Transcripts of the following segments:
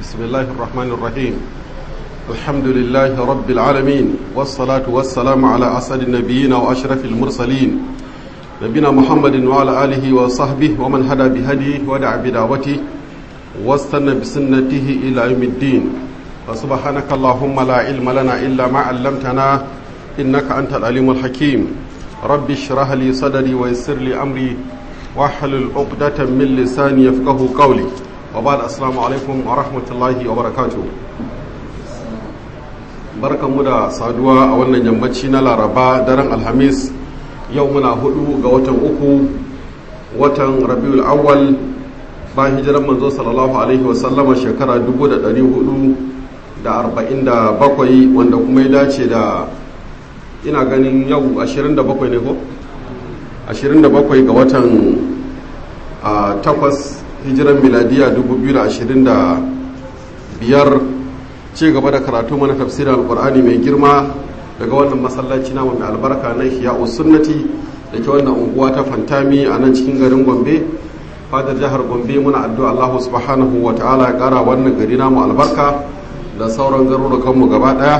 بسم الله الرحمن الرحيم الحمد لله رب العالمين والصلاة والسلام على أسعد النبيين وأشرف المرسلين نبينا محمد وعلى آله وصحبه ومن هدى بهديه ودعا بدعوته واستنى بسنته إلى يوم الدين فسبحانك اللهم لا علم لنا إلا ما علمتنا إنك أنت العليم الحكيم رب اشرح لي صدري ويسر لي أمري واحلل عقدة من لساني يفقه قولي وبعد السلام عليكم ورحمة الله وبركاته barkanmu da saduwa a wannan yammaci na laraba daren alhamis yau muna hudu ga watan uku watan rabiul awwal ba hijiran manzo sallallahu alaihi wasallama shekara 447 wanda kuma ya dace da ina ganin yau 27 ne ko 27 ga watan takwas hijiran miladiya 2025 ci gaba da karatu mana tafsirin alkur'ani mai girma daga wannan masallaci na mai albarka na ihya sunnati da ke wannan unguwa ta fantami a nan cikin garin gombe fadar jihar gombe muna addu'a allahu subhanahu wa ta'ala ya kara wannan gari namu albarka da sauran garurukanmu gaba daya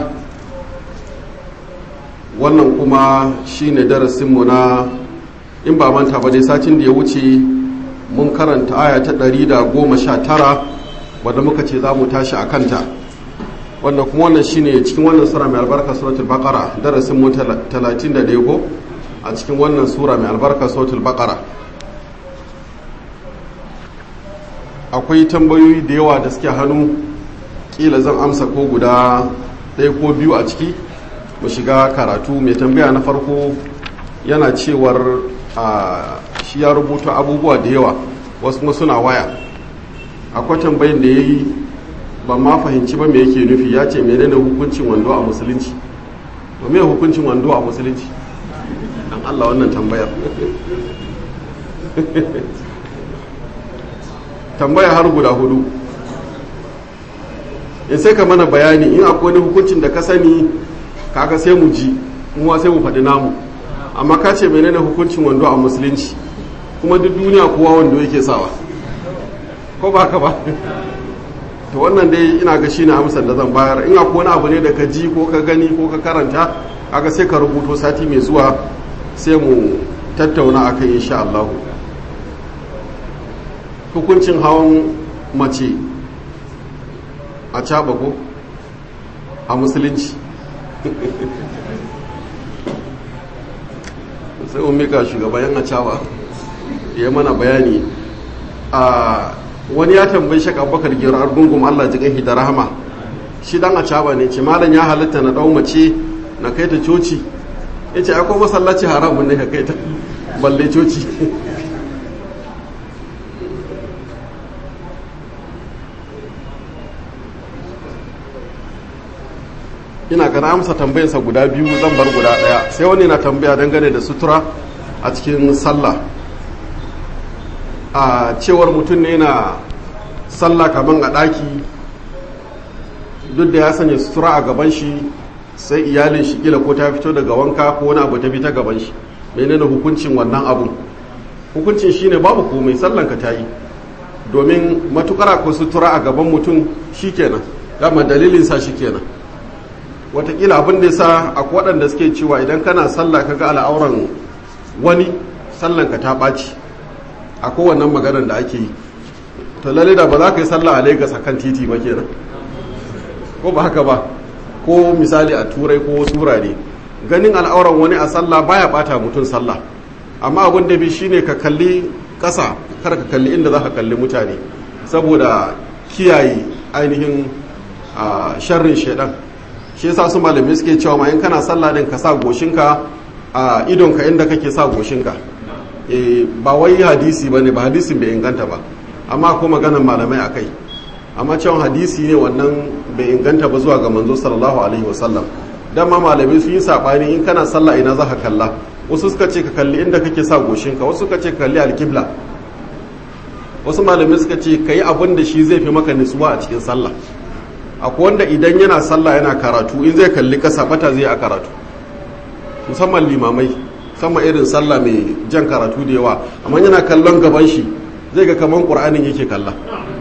wannan kuma shine darasinmu na in ba manta ba dai satin da ya wuce mun karanta aya ta 119 wadda muka ce za mu tashi a kanta wanda kuma wannan shine cikin wannan sura mai albarka suratul baqara darasin mu 31 ko a cikin wannan sura mai albarka suratul baqara akwai tambayoyi da yawa da suke hannu kila zan amsa ko guda ɗaya ko biyu a ciki mu shiga karatu mai tambaya na farko yana cewar shi ya rubuta abubuwa da yawa wasu kuma suna waya akwai tambayin da ya yi ba ma fahimci ba me yake nufi ya ce menene hukuncin wando a musulunci ba me hukuncin wando a musulunci dan Allah wannan tambayar tambaya har guda hudu in sai ka mana bayani in akwai wani hukuncin da ka sani kaga sai mu ji kuma sai mu faɗi namu amma ka ce menene hukuncin wando a musulunci kuma duk duniya kowa wando yake sawa ko ba ka ba to wannan dai ina ga shine amsar da zan bayar in akwai wani abu ne da ka ji ko ka gani ko ka karanta aka sai ka rubuto sati mai zuwa sai mu tattauna akai insha Allah hukuncin hawan mace a caba ko a musulunci sai mu mika shugaban a caba ya mana bayani a wani ya tambayi shak abubakar gero argungun allah ji gahi da rahama shi dan a caba ne ce malam ya halitta na dau mace na kai ta coci ya ce akwai masallaci haramun ne ka kai ta balle coci ina gana amsa tambayarsa guda biyu zan bar guda daya sai wani na tambaya dangane da sutura a cikin sallah a cewar mutum ne na sallah kaman a ɗaki duk da ya sanya sutura a gaban shi sai iyalin shi kila ko ta fito daga wanka ko wani abu ta bi ta gaban shi menene hukuncin wannan abun hukuncin shine babu komai sallan ka tayi domin matukar ko sutura a gaban mutum shikenan dama dalilin sa shikenan watakila abin da yasa akwai waɗanda suke cewa idan kana sallah kaga al'auran wani sallan ka ta ɓaci a kowannan maganar da ake yi to lalle da ba za ka yi sallah a lagos kan titi ba kenan ko ba haka ba ko misali a turai ko wasu wurare ganin al'auran wani a sallah baya bata mutum sallah amma abin da bi shine ka kalli ƙasa kar ka kalli inda za ka kalli mutane saboda kiyaye ainihin sharrin shaidan shi yasa su malamai suke cewa ma in kana sallah din ka sa goshinka a idonka inda kake sa goshinka ba wai hadisi ba ne ba hadisin bai inganta ba amma ko maganan malamai a kai amma cewa hadisi ne wannan bai inganta ba zuwa ga manzo sallallahu alaihi wasallam dan ma malamai sun yi sabani in kana sallah ina za ka kalla wasu suka ce ka kalli inda kake sa goshinka wasu suka ce ka kalli alkibla wasu malamai suka ce ka yi abin da shi zai fi maka nutsuwa a cikin sallah akwai wanda idan yana sallah yana karatu in zai kalli kasa bata zai a karatu musamman limamai musamman irin sallah mai jan karatu da yawa amma yana kallon gaban shi zai ga kaman qur'anin yake kalla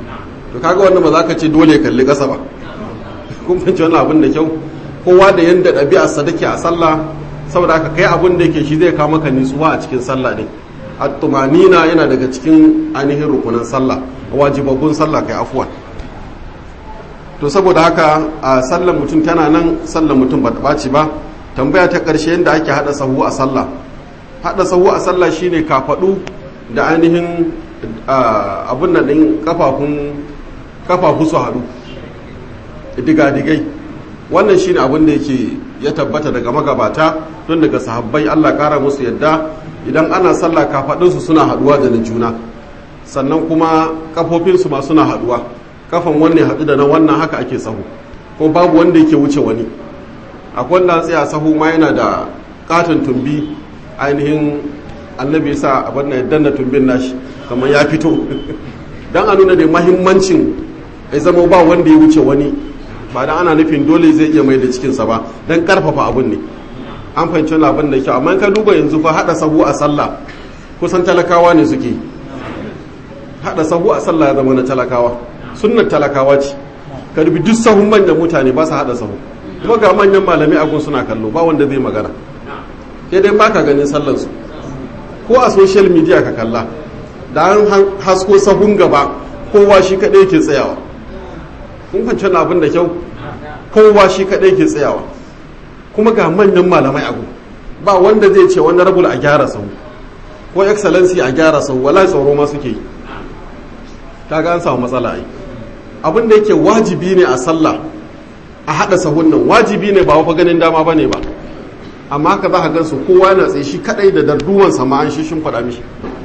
to kaga wannan ba za ka ce dole kalli ƙasa ba kun fahimci wannan abin da kyau kowa da yanda ɗabi'arsa take a sallah saboda haka kai abin da yake shi zai kawo maka nutsuwa a cikin sallah ne at-tumanina yana daga cikin ainihin rukunan sallah wajibabbun sallah kai afwan to saboda haka a sallar mutum tana nan sallar mutum ba ta ɓaci ba tambaya ta ƙarshe yadda ake haɗa sahu a sallah haɗa sahu a sallah shine kafaɗu da ainihin abin da ɗin kafafu su haɗu digadigai wannan shine abin da yake ya tabbata daga magabata don daga sahabbai allah ƙara musu yadda idan ana sallah kafaɗinsu suna haɗuwa da na juna sannan kuma kafofinsu ma suna haɗuwa kafan wanne haɗu da na wannan haka ake sahu ko babu wanda yake wuce wani akwai wanda tsaya sahu ma yana da katon tumbi ainihin annabi sa abin na danna tumbin nashi kamar ya fito don a nuna da mahimmancin ya zama ba wanda ya wuce wani ba da ana nufin dole zai iya mai da cikinsa ba don karfafa abin ne an fahimci wani abin da kyau amma ka duba yanzu fa haɗa sahu a sallah kusan talakawa ne suke haɗa sahu a sallah ya zama na talakawa sunnar talakawa ce ka dubi duk sahun manyan mutane ba su haɗa sahu kuma ga manyan malami a gun suna kallo ba wanda zai magana sai dai baka ganin sallansu ko a social media ka kalla da an hasko sahun gaba kowa shi kaɗai ke tsayawa kun kwanci abin da kyau kowa shi kaɗai ke tsayawa kuma ga manyan malamai a gun ba wanda zai ce wani rabul a gyara sahu ko excellency a gyara sahu wala tsoro ma suke yi ta ga an samu matsala ai abin da yake wajibi ne a sallah a haɗa sahun nan wajibi ne ba wafa ganin dama ba ne ba amma ka za ka gansu kowa na tsaye shi kadai da darduwan sama an shi shin faɗa mishi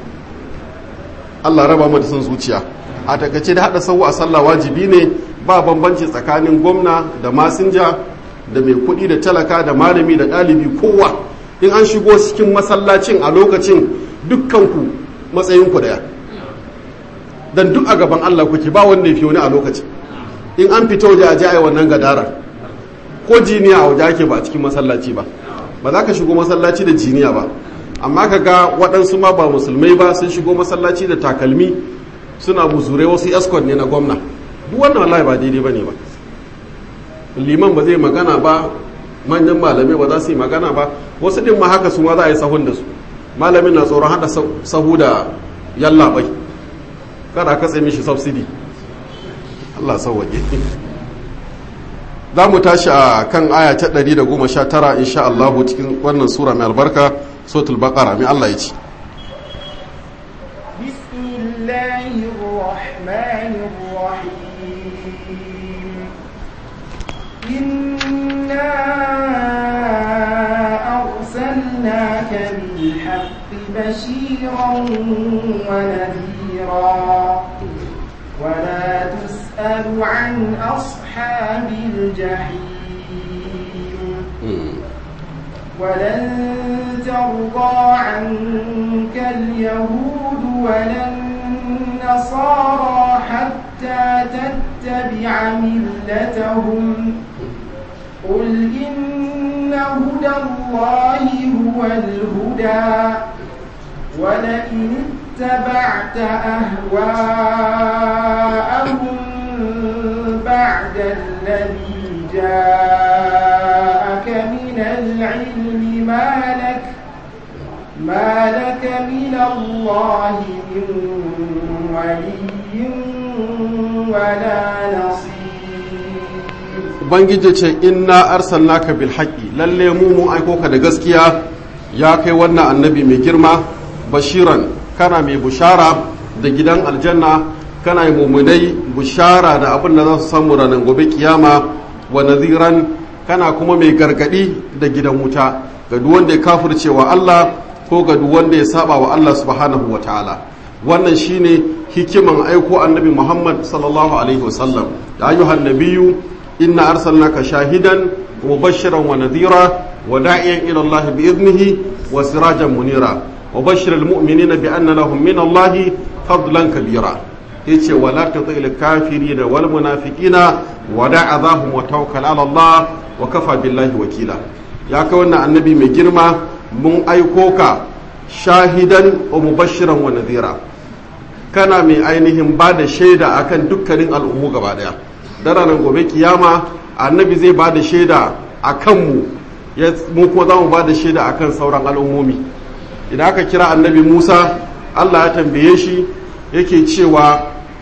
Allah raba mu da son zuciya a takaice da haɗa sahu a sallah wajibi ne ba bambanci tsakanin gwamna da masinja da mai kuɗi da talaka da malami da ɗalibi kowa in an shigo cikin masallacin a lokacin dukkanku matsayinku daya dan duk a gaban Allah kuke ba wanda ya fi wani a lokacin in an fito waje a ji ai wannan gadara ko jiniya a waje ake ba a cikin masallaci ba ba za ka shigo masallaci da jiniya ba amma ka ga waɗansu ma ba musulmai ba sun shigo masallaci da takalmi suna buzurai wasu escort ne na gwamna duk wannan wallahi ba daidai ba ne ba liman ba zai magana ba manyan malamai ba za su yi magana ba wasu ɗin ma haka su ma za a yi sahun da su malamin na tsoron haɗa sahu da yallaɓai kada katse mishi subsidy Allah sauwaje za mu tashi a kan aya ta 119 insha Allah cikin wannan sura mai albarka sotul baqara mai Allah ya ci أرسلناك بالحق بشيرا ونذيرا ولا تسأل عن أصحاب الجحيم ولن ترضى عنك اليهود ولا النصارى حتى تتبع ملتهم قل إن هدى الله هو الهدى ولئن اتبعت أهواءهم بعد الذي جاءك من العلم ما لك ما لك من الله من ولي ولا نصير ubangiji ce inna arsalnaka bil haqqi lalle mu mu aiko ka da gaskiya ya kai wannan annabi mai girma bashiran kana mai bushara da gidan aljanna kana yi mummunai bushara da abin da za su samu ranar gobe kiyama wa naziran kana kuma mai gargadi da gidan wuta ga duk wanda ya kafircewa Allah ko ga duk wanda ya saba wa Allah subhanahu wa ta'ala wannan shine hikiman aiko annabi Muhammad sallallahu alaihi wasallam ya ayyuhan nabiyyu inna arsalnaka shahidan wa mubashiran wa nadhira wa da'iyan ila Allah bi idnihi wa sirajan munira wa bashiril mu'minina bi anna lahum min Allah fadlan kabira yace wala tutil kafirin wal munafiqina wa da'adhahum wa tawakkal ala Allah wa kafa billahi wakila ya kai wannan annabi mai girma mun aiko ka shahidan wa mubashiran wa nadhira kana mai ainihin ba da shaida akan dukkanin al'ummu gaba daya da ranar gobe kiyama annabi zai ba da shaida a kanmu mu kuma za mu ba da shaida akan sauran al'ummomi idan aka kira annabi musa allah ya tambaye shi yake cewa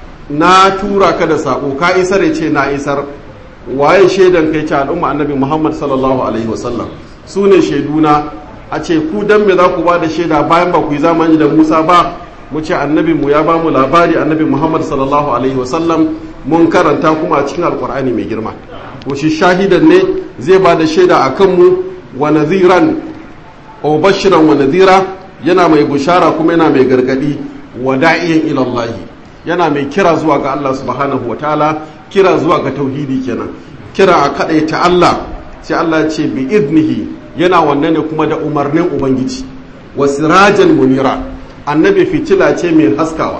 na tura ka da sako ka isar ya ce na isar waye shaidan kai ce al'umma annabi muhammad sallallahu alaihi wasallam su ne shaiduna a ce ku dan me za ku ba da shaida bayan ba ku yi zamani da musa ba mu ce annabi mu ya ba mu labari annabi muhammad sallallahu alaihi wasallam mun karanta kuma a cikin alkur'ani mai girma to shi shahidan ne zai ba da shaida a kanmu wa nadhiran o bashiran wa nadhira yana mai bushara kuma yana mai gargadi wa da'iyan ila Allah yana mai kira zuwa ga Allah subhanahu wa ta'ala kira zuwa ga tauhidi kenan kira a ta Allah sai Allah ya ce bi idnihi yana wannan ne kuma da umarnin ubangiji wa sirajan munira annabi fitila ce mai haskawa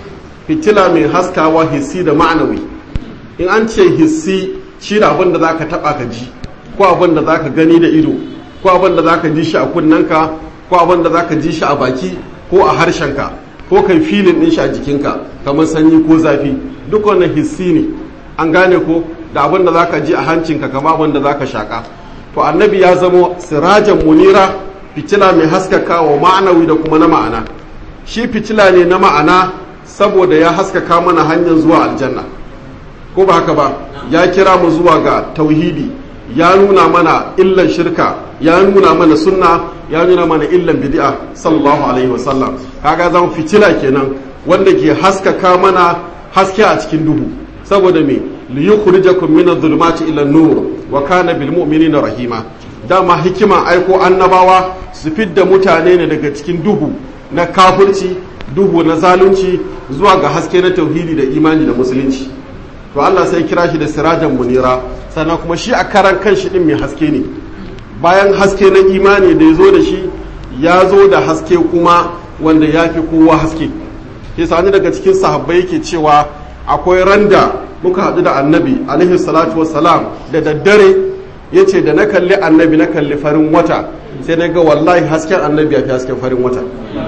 fitila mai haskawa hissi da ma'anawi in an ce hissi shi da abin da za ka taɓa ka ji ko abin da za ka gani da ido ko abin da za ka ji shi a kunnanka ko abin da za ka ji shi a baki ko a harshenka ko kai filin ɗin shi a jikinka kamar sanyi ko zafi duk wannan hissi ne an gane ko da abin da za ka ji a hancinka kama abin da za ka shaƙa to annabi ya zamo sirajan munira fitila mai haskaka wa ma'anawi da kuma na ma'ana shi fitila ne na ma'ana saboda ya haskaka mana hanyar zuwa aljanna ko ba haka ba ya kira mu zuwa ga tauhidi ya nuna mana illan shirka ya nuna mana sunna ya nuna mana illan bid'a sallallahu alaihi wasallam kaga zan fitila kenan wanda ke haskaka mana haske a cikin duhu saboda me li yukhrijakum min adh-dhulumati ila an-nur wa kana bil mu'minina rahima dama hikima aiko annabawa su fidda mutane ne daga cikin duhu na kafirci duhu na zalunci zuwa ga haske na tauhidi da imani da musulunci to Allah sai kira shi da sirajan munira sannan kuma shi a karan kanshi din mai haske ne bayan haske na imani da ya zo da shi ya zo da haske kuma wanda ya fi kowa haske ke sani daga cikin sahabbai yake cewa akwai randa muka haɗu da annabi alaihi salatu wassalam da daddare ya ce da na kalli annabi na kalli farin wata sai na ga wallahi hasken annabi ya fi hasken farin wata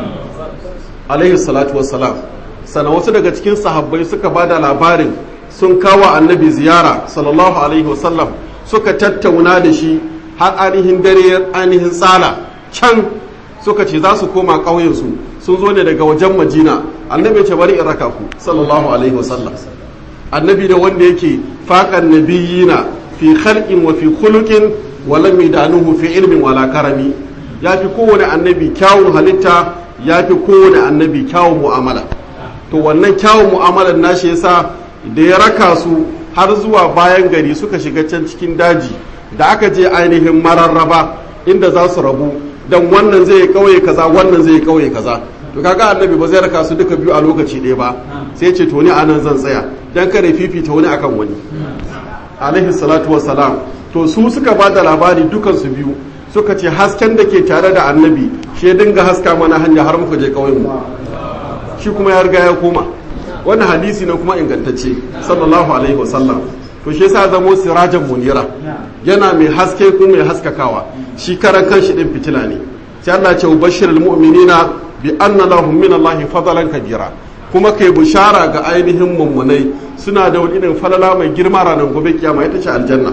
alaihi salatu wassalam sana wasu daga cikin sahabbai suka ba da labarin sun kawo annabi ziyara sallallahu alaihi wasallam suka tattauna da shi har ainihin dare ainihin tsala can suka ce za su koma ƙauyensu sun zo ne daga wajen majina annabi ce bari in raka ku sallallahu alaihi wasallam annabi da wanda yake faƙan nabiyina fi khalqin wa fi khuluqin wa lam yadanuhu fi ilmin wala karami ya fi kowane annabi kyawun halitta ya fi kowane annabi kyawun mu'amala to wannan kyawun mu'amalar nashi yasa da ya raka su har zuwa bayan gari suka shiga can cikin daji da aka je ainihin mararraba inda za su rabu dan wannan zai kauye kaza wannan zai kauye kaza to kaga annabi ba zai raka su duka biyu a lokaci ɗaya ba sai ce to ni anan zan tsaya dan kare fifita wani akan wani alaihi salatu wassalam to su suka ba da labari dukansu biyu suka ce hasken da ke tare da annabi shi dinga haska mana hanya har muka je kauyen mu shi kuma ya riga ya koma wannan hadisi na kuma ingantacce sallallahu alaihi wasallam to shi yasa zamo sirajan munira yana mai haske kuma mai haskakawa shi karan kanshi din fitila ne sai Allah ya ce bashirul mu'minina bi anna lahum min Allah fadlan kabira kuma kai bushara ga ainihin mummunai suna da wani irin falala mai girma ranar gobe kiyama ita ce aljanna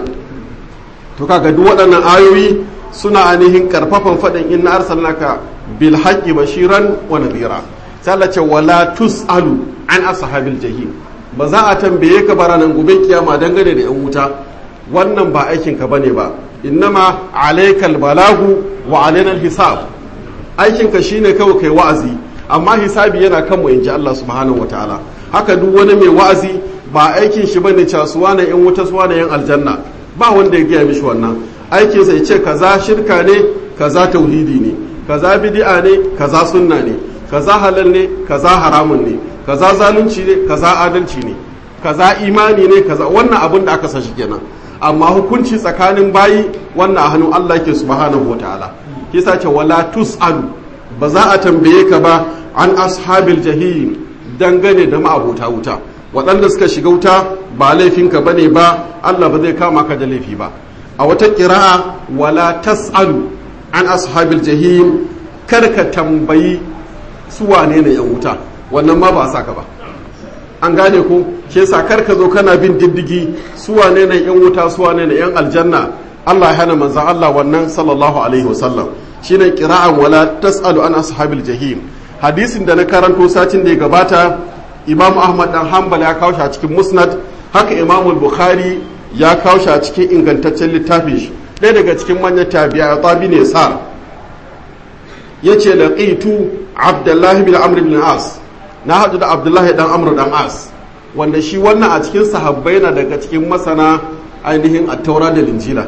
to kaga duk waɗannan ayoyi suna ainihin karfafan faɗin inna arsalnaka bil haqqi bashiran wa nadhira sai Allah ce wala tusalu an ashabil jahim ba za a tambaye ka ba ranar gobe kiyama dangane da yan wuta wannan ba aikin ka bane ba innama alaikal balagu wa alaina hisab aikin ka shine kawai kai wa'azi amma hisabi yana kan mu inji Allah subhanahu wataala haka duk wani mai wa'azi ba aikin shi bane casuwa na yan wuta suwa na yan aljanna ba wanda ya gaya mishi wannan aikin sai ce kaza shirka ne kaza tauhidi ne kaza bid'a ne kaza sunna ne kaza halal ne kaza haramun ne kaza zalunci ne kaza adalci ne kaza imani ne kaza wannan abin da aka sashi kenan amma hukunci tsakanin bayi wannan a hannun Allah ke subhanahu wataala kisa ce wala tusalu ba za a tambaye ka ba an ashabil jahim dangane da ma'abota wuta waɗanda suka shiga wuta ba laifinka ba ne ba Allah ba zai kama ka da laifi ba a wata ƙira'a wala tas'alu an ashabil jahim kar ka tambayi su wane ne yan wuta wannan ma ba a saka ba an gane ko shi yasa kar ka zo kana bin diddigi su wane ne yan wuta su wane ne yan aljanna Allah ya hana manzon Allah wannan sallallahu alaihi wasallam shine qira'an wala tasalu an ashabil jahim hadisin da na karanto satin da ya gabata Imam Ahmad dan Hanbal ya kawo shi a cikin Musnad haka Imam Bukhari ya kawo shi a cikin ingantaccen littafin shi ɗaya daga cikin manyan tabi'a tabi ne sa yace laqitu Abdullahi bin Amr bin As na haɗu da Abdullahi dan Amr dan As wanda shi wannan a cikin sahabbai na daga cikin masana ainihin attaura da linjila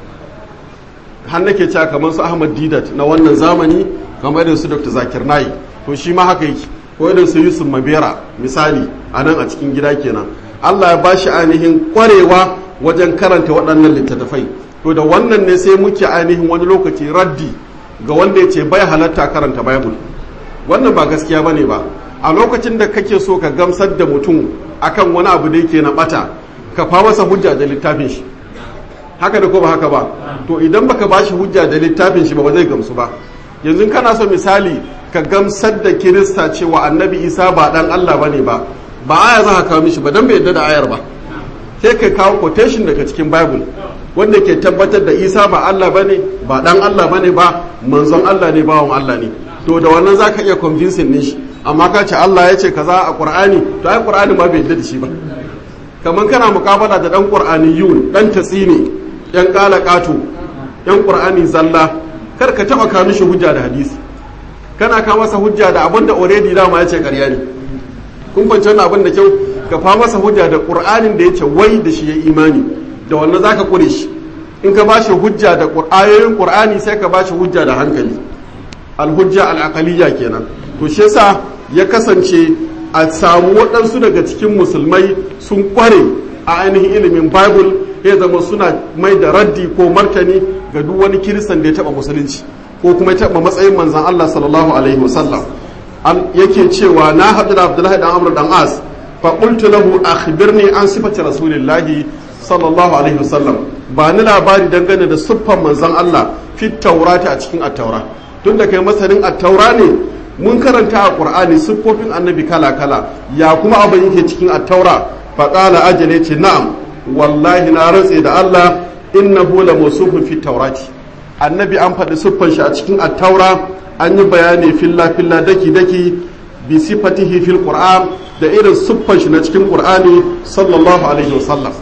har nake cewa kamar su Ahmad Didat na wannan zamani kamar irin su Dr. Zakir Nayi to shi ma haka yake ko irin su Yusuf Mabera misali a nan a cikin gida kenan Allah ya bashi ainihin kwarewa wajen karanta waɗannan littattafai to da wannan ne sai muke ainihin wani lokaci raddi ga wanda ya ce bai halatta karanta Bible wannan ba gaskiya bane ba a lokacin da kake so ka gamsar da mutum akan wani abu da yake na bata ka fa masa hujja da littafin shi haka da ko ba haka ba to idan baka bashi hujja da littafin shi ba ba zai gamsu ba yanzu kana so misali ka gamsar da kirista cewa annabi isa ba dan allah bane ba ba aya za ka kawo mishi ba dan bai yadda da ayar ba sai ka kawo quotation daga cikin bible wanda ke tabbatar da isa ba allah bane ba dan allah bane ba manzon allah ne bawan allah ne to da wannan za ka iya convincing ne shi amma ka ce allah ya ce kaza a qur'ani to ai qur'ani ma bai yadda da shi ba kamar kana mukabala da dan qur'aniyun dan tatsini yan kala kato yan qur'ani zalla kar ka taba ka mishi hujja da hadisi kana ka masa hujja da abin da already dama ya ce ƙarya ne kun fahimci wannan abin da kyau ka fa masa hujja da qur'anin da yace wai da shi ya imani da wannan zaka kure shi in ka bashi hujja da ayoyin qur'ani sai ka bashi hujja da hankali alhujja al'aqaliyya kenan to shi yasa ya kasance a samu waɗansu daga cikin musulmai sun kware a ainihin ilimin bible ya zama suna mai da raddi ko martani ga duk wani kiristan da ya taɓa musulunci ko kuma ya taɓa matsayin manzan Allah sallallahu alaihi wasallam yake cewa na haɗu da Abdullahi dan Amr dan As fa qultu lahu akhbirni an sifati rasulillahi sallallahu alaihi wasallam ba ni labari dangane da siffan manzan Allah fi taurati a cikin at-taura tunda kai masanin at-taura ne mun karanta a Qur'ani siffofin annabi kala kala ya kuma abin yake cikin at-taura fa qala ajale ce na'am wallahi na rantse da Allah innahu la mawsufun fi taurati annabi an faɗi siffan shi a cikin attaura an yi bayani filla filla daki daki bi sifatihi fil qur'an da irin siffan shi na cikin qur'ani sallallahu alaihi wasallam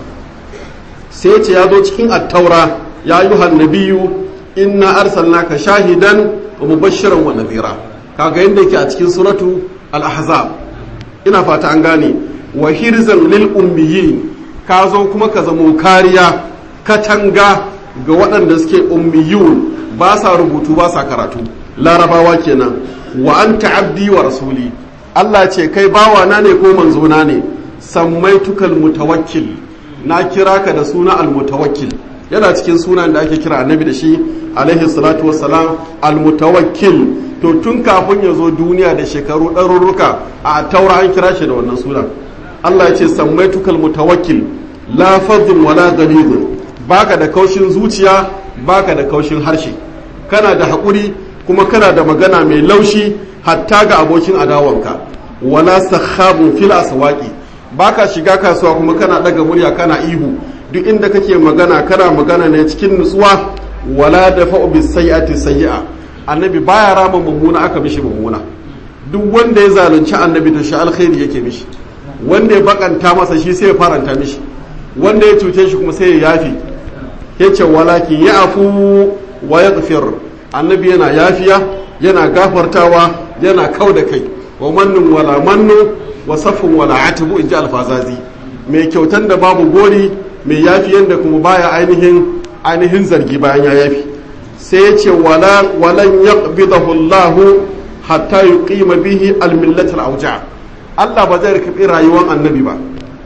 sai ce ya zo cikin attaura ya yi nabiyyu inna arsalnaka shahidan wa mubashiran wa nadhira kaga yanda yake a cikin suratu al-ahzab ina fata an gane wa hirzan lil ummiyin ka zo kuma ka zamo kariya katanga ga waɗanda suke ummiyun ba sa rubutu ba sa karatu larabawa kenan wa an abdi wa rasuli Allah ce kai bawa na ne ko manzo na ne samaitukal mutawakkil na kira ka da suna almutawakkil yana cikin sunan da ake kira annabi da shi alaihi salatu wassalam almutawakkil to tun kafin ya zo duniya da shekaru ɗarurruka a taura an kira shi da wannan sunan Allah ya ce samaitukal mutawakkil la fadhun wala ghalidun baka da kaushin zuciya baka da kaushin harshe kana da haƙuri kuma kana da magana mai laushi hatta ga abokin adawanka wala sakhabun fil aswaqi baka shiga kasuwa kuma kana daga murya kana ihu duk inda kake magana kana magana ne cikin nutsuwa wala dafa'u bis sayyi'ati sayyi'a annabi baya rama mummuna aka mishi mummuna duk wanda ya zalunci annabi to shi alkhairi yake mishi wanda ya bakanta masa shi sai ya faranta mishi wanda ya cuce shi kuma sai ya yafi yace walakin ya afu wa yaghfir annabi yana yafiya yana gafartawa yana kau da kai wa mannun wala mannu wa safun wala atibu inji alfazazi mai kyautan da babu gori mai yafiyan da kuma baya ainihin ainihin zargi bayan ya yafi sai ya ce wala walan yaqbidahu Allah hatta yuqima bihi al-millat al-awja Allah ba zai karbi rayuwar annabi ba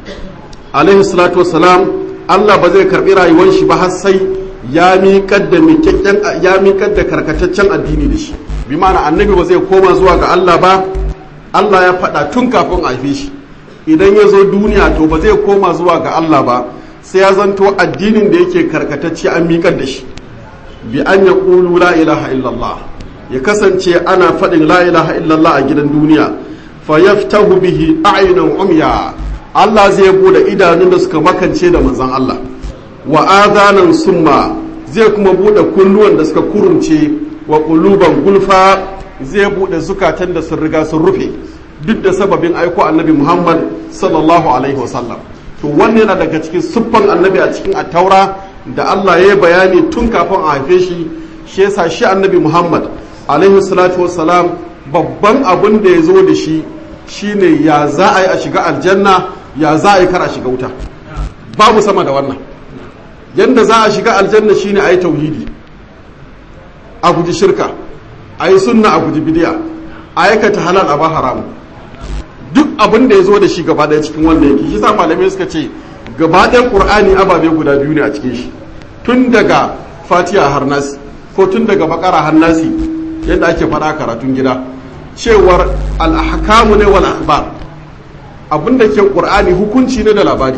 alaihi salatu wassalam Allah ba zai karbi rayuwar shi ba har sai ya miƙar da miƙaƙƙen ya miƙar da karkataccen addini da shi bi ma'ana annabi ba zai koma zuwa ga Allah ba Allah ya faɗa tun kafin a haife shi idan ya zo duniya to ba zai koma zuwa ga Allah ba sai ya zanto addinin da yake karkatacce an miƙar da shi bi an ya ƙulu la ilaha illallah ya kasance ana faɗin la ilaha illallah a gidan duniya fayaftahu bihi a'yunan umya Allah zai bude idanun da suka makance da manzon Allah wa adanan summa zai kuma bude kunnuwan da suka kurumce wa quluban gulfa zai bude zukatan da sun riga sun rufe duk da sababin aiko annabi Muhammad sallallahu alaihi wasallam to wannan yana daga cikin siffan annabi a cikin attaura da Allah ya yi bayani tun kafin a haife shi shi yasa shi annabi Muhammad alaihi salatu wassalam babban abin da ya zo da shi shine ya za a yi a shiga aljanna ya za a yi kar a shiga wuta babu sama da wannan yanda za a shiga aljanna shine a yi tauhidi a guji shirka a yi sunna a guji bidiya a aikata halal a ba haramu duk abin da ya zo da shi gaba ɗaya cikin wanda yake shi sa malamai suka ce gaba ɗayan ƙur'ani ababe guda biyu ne a cikin shi tun daga fatiha har nasi ko tun daga bakara har nasi yadda ake faɗa karatun gida cewar al'ahkamu ne wal akhbar abin da ke ƙur'ani hukunci ne da labari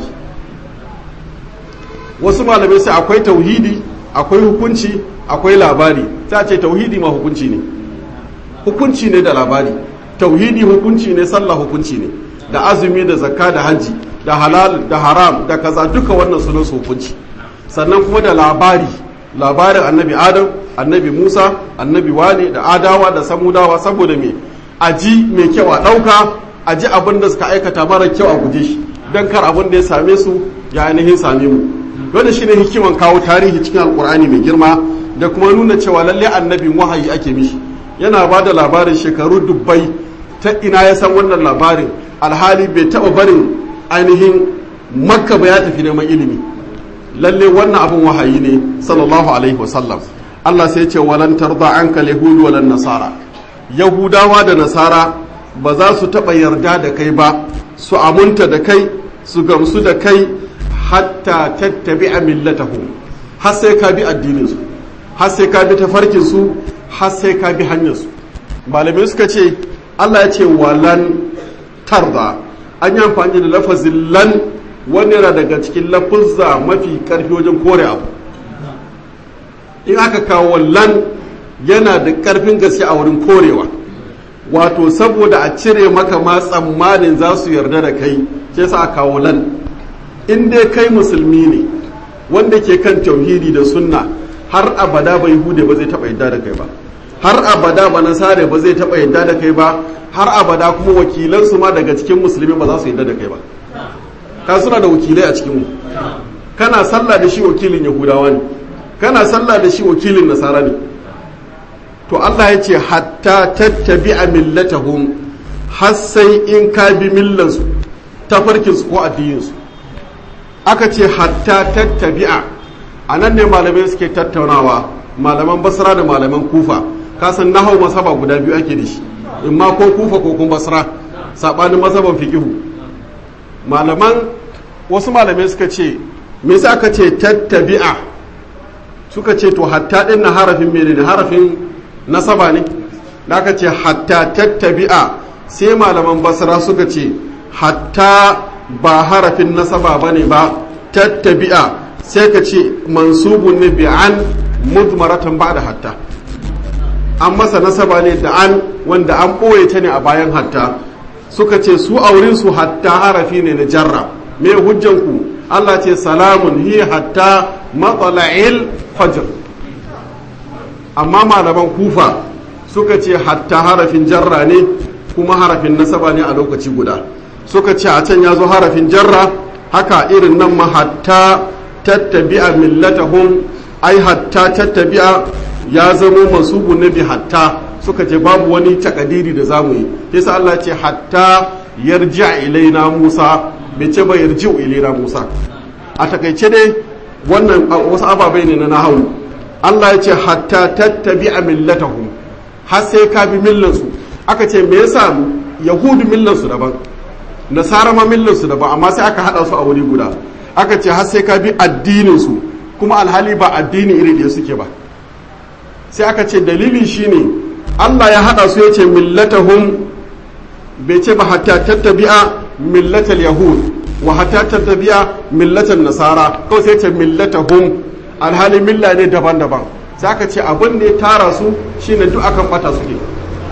wasu malamai sai akwai tauhidi akwai hukunci akwai labari ta ce tauhidi ma hukunci ne hukunci ne da labari tauhidi hukunci ne sallah hukunci ne da azumi da zakka da hajji da halal da haram da kaza duka wannan sunan su hukunci sannan kuma da labari labarin annabi adam annabi musa annabi wane da adawa da samudawa saboda me aji mai kyau a ɗauka aji abin da suka aikata mara kyau a guje shi don kar abin da ya same su ya ainihin same mu wanda shine hikiman kawo tarihi cikin alkur'ani mai girma da kuma nuna cewa lalle annabin wahayi ake mishi yana ba da labarin shekaru dubbai ta ina ya san wannan labarin alhali bai taɓa barin ainihin makka ba ya tafi neman ilimi lalle wannan abin wahayi ne sallallahu alaihi wasallam Allah sai ce walan tarda anka yahudu walan nasara yahudawa da nasara ba za su taɓa yarda da kai ba su amunta da kai su gamsu da kai hatta tattabi a millatahum har sai ka bi addininsu har sai ka bi tafarkinsu har sai ka bi hanyarsu malamai suka ce Allah ya ce walan tarda an yi amfani da lafazin lan wani yana daga cikin lafuzza mafi karfi wajen kore abu in aka kawo lan yana da karfin gaske a wurin korewa wato saboda a cire maka ma tsammanin za su yarda da kai ke sa a kawo lan in dai kai musulmi ne wanda ke kan tauhidi da sunna har abada bai hude ba zai taba yadda da kai ba har abada ba nasare ba zai taba yadda da kai ba har abada kuma wakilansu ma daga cikin musulmi ba za su yadda da kai ba ka suna da wakilai a cikinmu kana sallah da shi wakilin yahudawa ne kana sallah da shi wakilin nasara ne to Allah ya ce hatta tattabi a millatahum har sai in ka bi millansu tafarkinsu ko addininsu aka ce hatta tattabi'a a nan ne malamai suke tattaunawa malaman basra da malaman kufa kasan nahau masaba guda biyu ake da shi in ma ko kufa ko kuma basra saɓanin masaban fikihu malaman wasu malamai suka ce me yasa aka ce tattabi'a suka ce to hatta din na harafin menene harafin nasaba ne da aka ce hatta tattabi'a sai malaman basra suka ce hatta ba harafin nasaba bane ba tattabi'a sai ka ce mansubun ne bi an mudmaratan ba da hatta an masa nasaba ne da an wanda an ɓoye ta ne a bayan hatta suka ce su aurinsu hatta harafi ne na jarra me hujjanku Allah ce salamun hi hatta matsala'il fajr amma malaman kufa suka ce hatta harafin jarra ne kuma harafin nasaba ne a lokaci guda suka ce a can ya zo harafin jarra haka irin nan ma hatta tattabi'a millatahum ai hatta tattabi'a ya zamo masubu na bi hatta suka ce babu wani takadiri da zamu yi yasa Allah ce hatta yarji'a ilaina Musa bai ce ba yarji'u ilaina Musa a takaice dai wannan wasu ababai ne na nahawu Allah ya ce hatta tattabi'a millatahum har sai ka bi millansu aka ce me yasa yahudu millansu daban nasara ma millansu daban amma sai aka hada su a wuri guda aka ce har sai ka bi addinin su kuma alhali ba addini iri da suke ba sai aka ce dalili shine Allah ya hada su yace millatahum bai ce ba hatta tattabi'a millatal yahud wa hatta tattabi'a millatal nasara kawai sai ce millatahum alhali milla ne daban-daban sai aka ce abin da ya tara su shine duk akan bata suke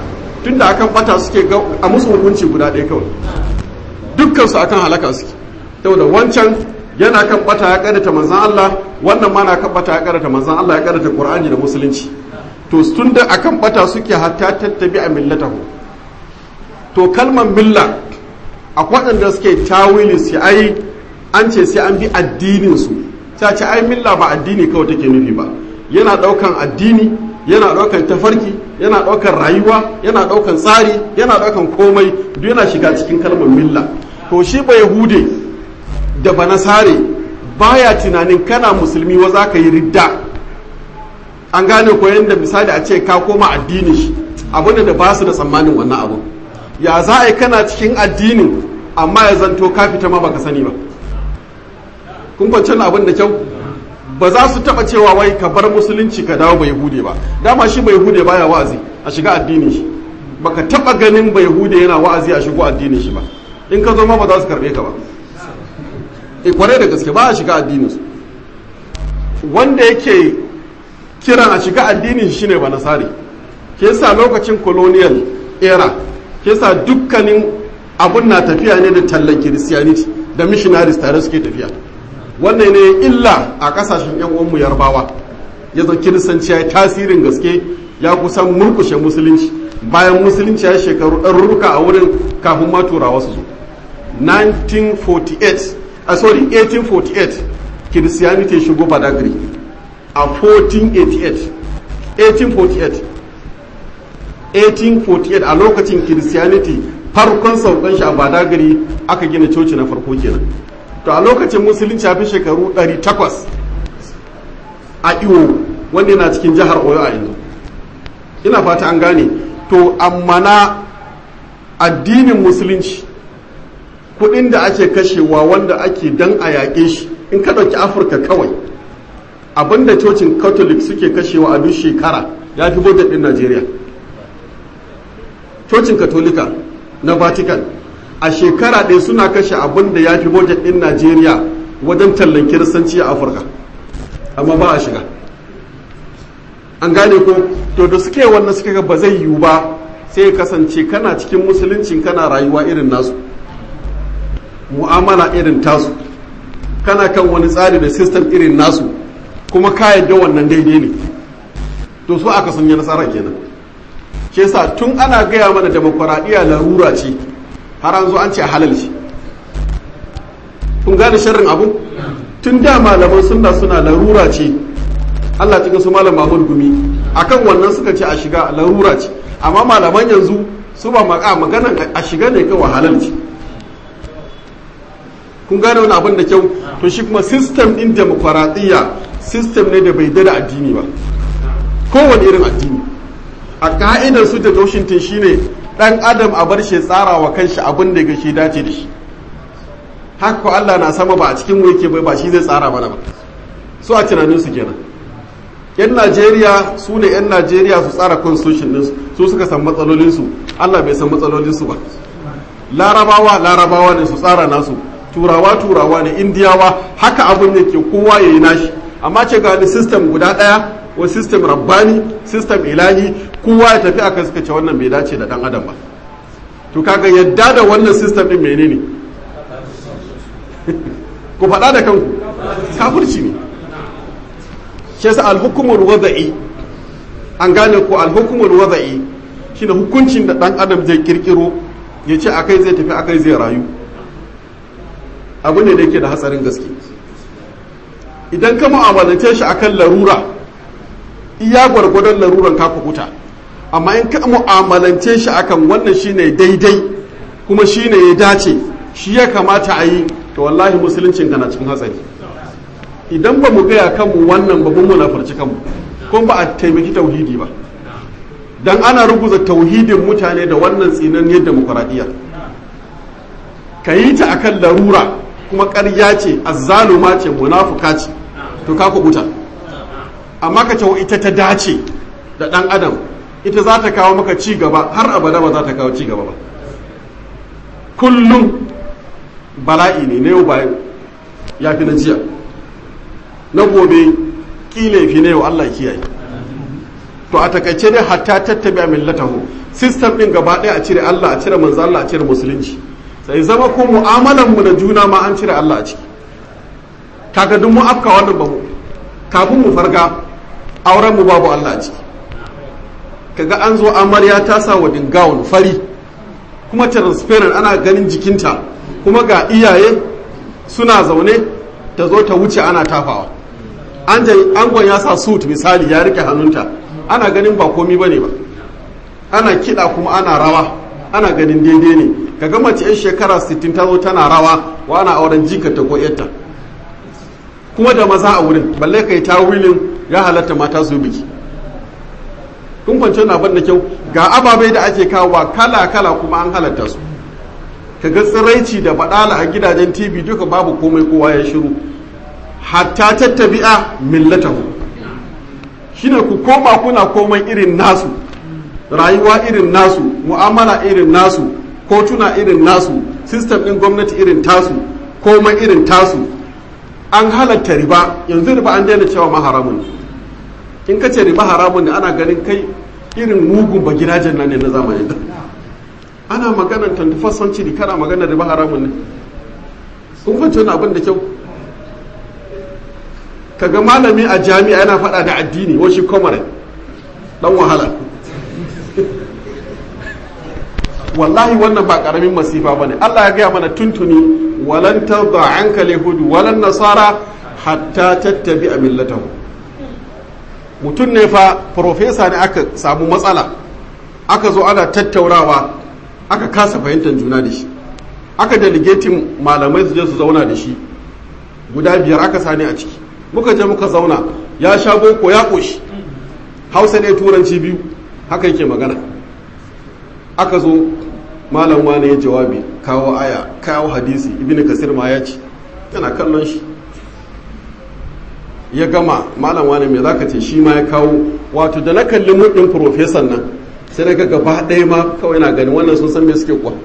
tunda akan bata suke ga a musu hukunci guda ɗaya kawai dukkan su akan halaka suke saboda wancan yana kan bata ya karanta manzon Allah wannan ma na kan bata ya karanta manzon Allah ya karanta Qur'ani da musulunci to tunda akan bata suke hatta tattabi a millatahu to kalmar milla akwai waɗanda suke tawili sai ai an ce sai an bi addinin su ta ce ai milla ba addini kawai take nufi ba yana ɗaukan addini yana ɗaukan tafarki yana ɗaukan rayuwa yana ɗaukan tsari yana ɗaukan komai duk yana shiga cikin kalmar milla to shi ba yahude da ba nasare baya tunanin kana musulmi wa za ka yi ridda an gane ko yadda misali a ce ka koma addini shi abinda da ba su da tsammanin wannan abu ya za a yi kana cikin addinin amma ya zanto ka fita ma baka sani ba kun kwanciyar abin da kyau ba za su taba cewa wai ka bar musulunci ka dawo bai hude ba dama shi bai hude baya wa'azi a shiga addinin shi baka taba ganin bai hude yana wa'azi a shigo addinin shi ba in ka zo ma ba za su karbe ka ba e kwarai da gaske ba a shiga addinin su wanda yake kiran a shiga addinin shi ne ba nasari ke sa lokacin colonial era ke sa dukkanin abun na tafiya ne da tallan christianity da missionaries tare suke tafiya wannan ne illa a kasashen yan uwanmu yarbawa ya zo kiristanci ya yi tasirin gaske ya kusan murkushe musulunci bayan musulunci ya shekaru ɗarurruka a wurin kafin ma turawa su zo 1948 a sorry 1848 kiristiyaniti shigo badagry a 1488 1848 1848 a lokacin kiristiyaniti farkon saukan shi a badagry aka gina coci na farko kenan to a lokacin musulunci ya fi shekaru 800 a iwo wanda yana cikin jihar oyo a yanzu ina fata an gane to amma na addinin musulunci kudin da ake kashewa wanda ake dan a yaƙe shi in ka ɗauki afirka kawai abinda cocin catholic suke kashewa a duk shekara ya fi budget ɗin najeriya cocin katolika na vatican a shekara ɗaya suna kashe abin da ya fi budget ɗin najeriya wajen tallan kiristanci a afirka amma ba a shiga an gane ko to da suke wannan suka ga ba zai yiwu ba sai kasance kana cikin musuluncin kana rayuwa irin nasu mu'amala irin tasu kana kan wani tsari da system irin nasu kuma ka yadda wannan daidai ne to su aka sun yi nasara kenan ke sa tun ana gaya mana demokuraɗiyya larura ce har an zo an ce halal ce kun gane sharrin abu tun da malaman sunna suna larura ce Allah cikin su malam Mahmud Gumi akan wannan suka ce a shiga larura ce amma malaman yanzu su ba maka maganan a shiga ne kawai halal ce kun gane wani abin da kyau to shi kuma system din demokuraɗiyya system ne da bai da addini ba kowane irin addini a ka'idar su da Washington shine dan adam a bar shi tsara wa kanshi abin da ga shi dace da shi haka ko Allah na sama ba a cikin mu yake bai ba shi zai tsara mana ba su a tunanin su kenan yan Najeriya su ne yan Najeriya su tsara constitution din su suka san matsalolin su Allah bai san matsalolin su ba larabawa larabawa ne su tsara nasu turawa turawa ne indiyawa haka abin da ke kowa yayi nashi amma ce ga ni system guda daya wa system rabbani system ilahi kowa ya tafi aka suka ce wannan bai dace da dan adam ba to kaga yadda da wannan system din menene ku faɗa da kanku kafirci ne shi yasa alhukumul wada'i an gane ko alhukumul wada'i shine hukuncin da dan adam zai kirkiro ya ce akai zai tafi akai zai rayu abu ne da yake da hatsarin gaske idan ka mu'amalance shi akan larura iya gwargwadon laruran ka kukuta amma in ka mu'amalance shi akan wannan shine daidai kuma shine ya dace shi ya kamata a yi to wallahi musuluncin kana cikin hatsari idan ba mu gaya kanmu wannan ba mun munafarci kanmu ko ba a taimaki tauhidi ba dan ana ruguza tauhidin mutane da wannan tsinanniyar demokuraɗiyya ka yi ta akan larura kuma ƙarya ce azzaluma ce munafuka ce to ka kubuta amma ka ce ita ta dace da ɗan adam ita za ta kawo maka ci gaba har abada ba za ta kawo ci gaba ba kullum bala'i ne na yau bayan ya fi na jiya na gobe kile fi na yau Allah kiyaye to a takaice dai hatta tattabi a millatahu system din gaba ɗaya a cire Allah a cire manzo Allah a cire musulunci sai zama ko mu'amalan mu da juna ma an cire Allah a ciki kaga duk mu afka wannan babu kafin mu farga auren mu babu Allah a ciki kaga an zo amarya ta sa wa dingawun fari kuma transparent ana ganin jikinta kuma ga iyaye suna zaune ta zo ta wuce ana tafawa angon ya sa suit misali ya rike hannunta ana ganin ba komi bane ba ana kiɗa kuma ana rawa ana ganin daidai ne kaga mace yan shekara 60 ta zo tana rawa wa ana auren jikata ko yarta kuma da maza a wurin balle kai ta wilin ya halatta mata su biki kun kwanci na ban da kyau ga ababai da ake kawowa kala kala kuma an halatta su kaga tsiraici da badala a gidajen tv duka babu komai kowa ya shiru hatta tattabi'a millatahu shine ku koma kuna komai irin nasu rayuwa irin nasu mu'amala irin nasu kotuna irin nasu system din gwamnati irin tasu komai irin tasu an halatta riba yanzu riba an daina cewa ma haramun in ka ce riba haramun ne ana ganin kai irin mugun ba gidajen nan ne na zamani da ana maganar 21st century kana maganar riba haramun ne kun fahimci wani abin da kyau kaga malami a jami'a yana faɗa da addini washi komare dan wahala wallahi wannan ba karamin masifa ba ne allah ya gaya mana tuntuni walan tarda anka yahudu walan nasara hatta tattabi a millatahu mutum ne fa profesa ne aka samu matsala aka zo ana tattaunawa aka kasa fahimtar juna da shi aka delegatin malamai su je su zauna da shi guda biyar aka sani a ciki muka je muka zauna ya sha boko ya ƙoshi hausa ne turanci biyu haka yake magana aka zo malam wani ya jawabi kawo aya kawo hadisi ibn kasir ma ya ce yana kallon shi ya gama malam wani mai zaka ce shi ma ya kawo wato da na kalli muɗin profesan nan sai na ga gaba ɗaya ma kawai na gani wannan sun san me suke kuwa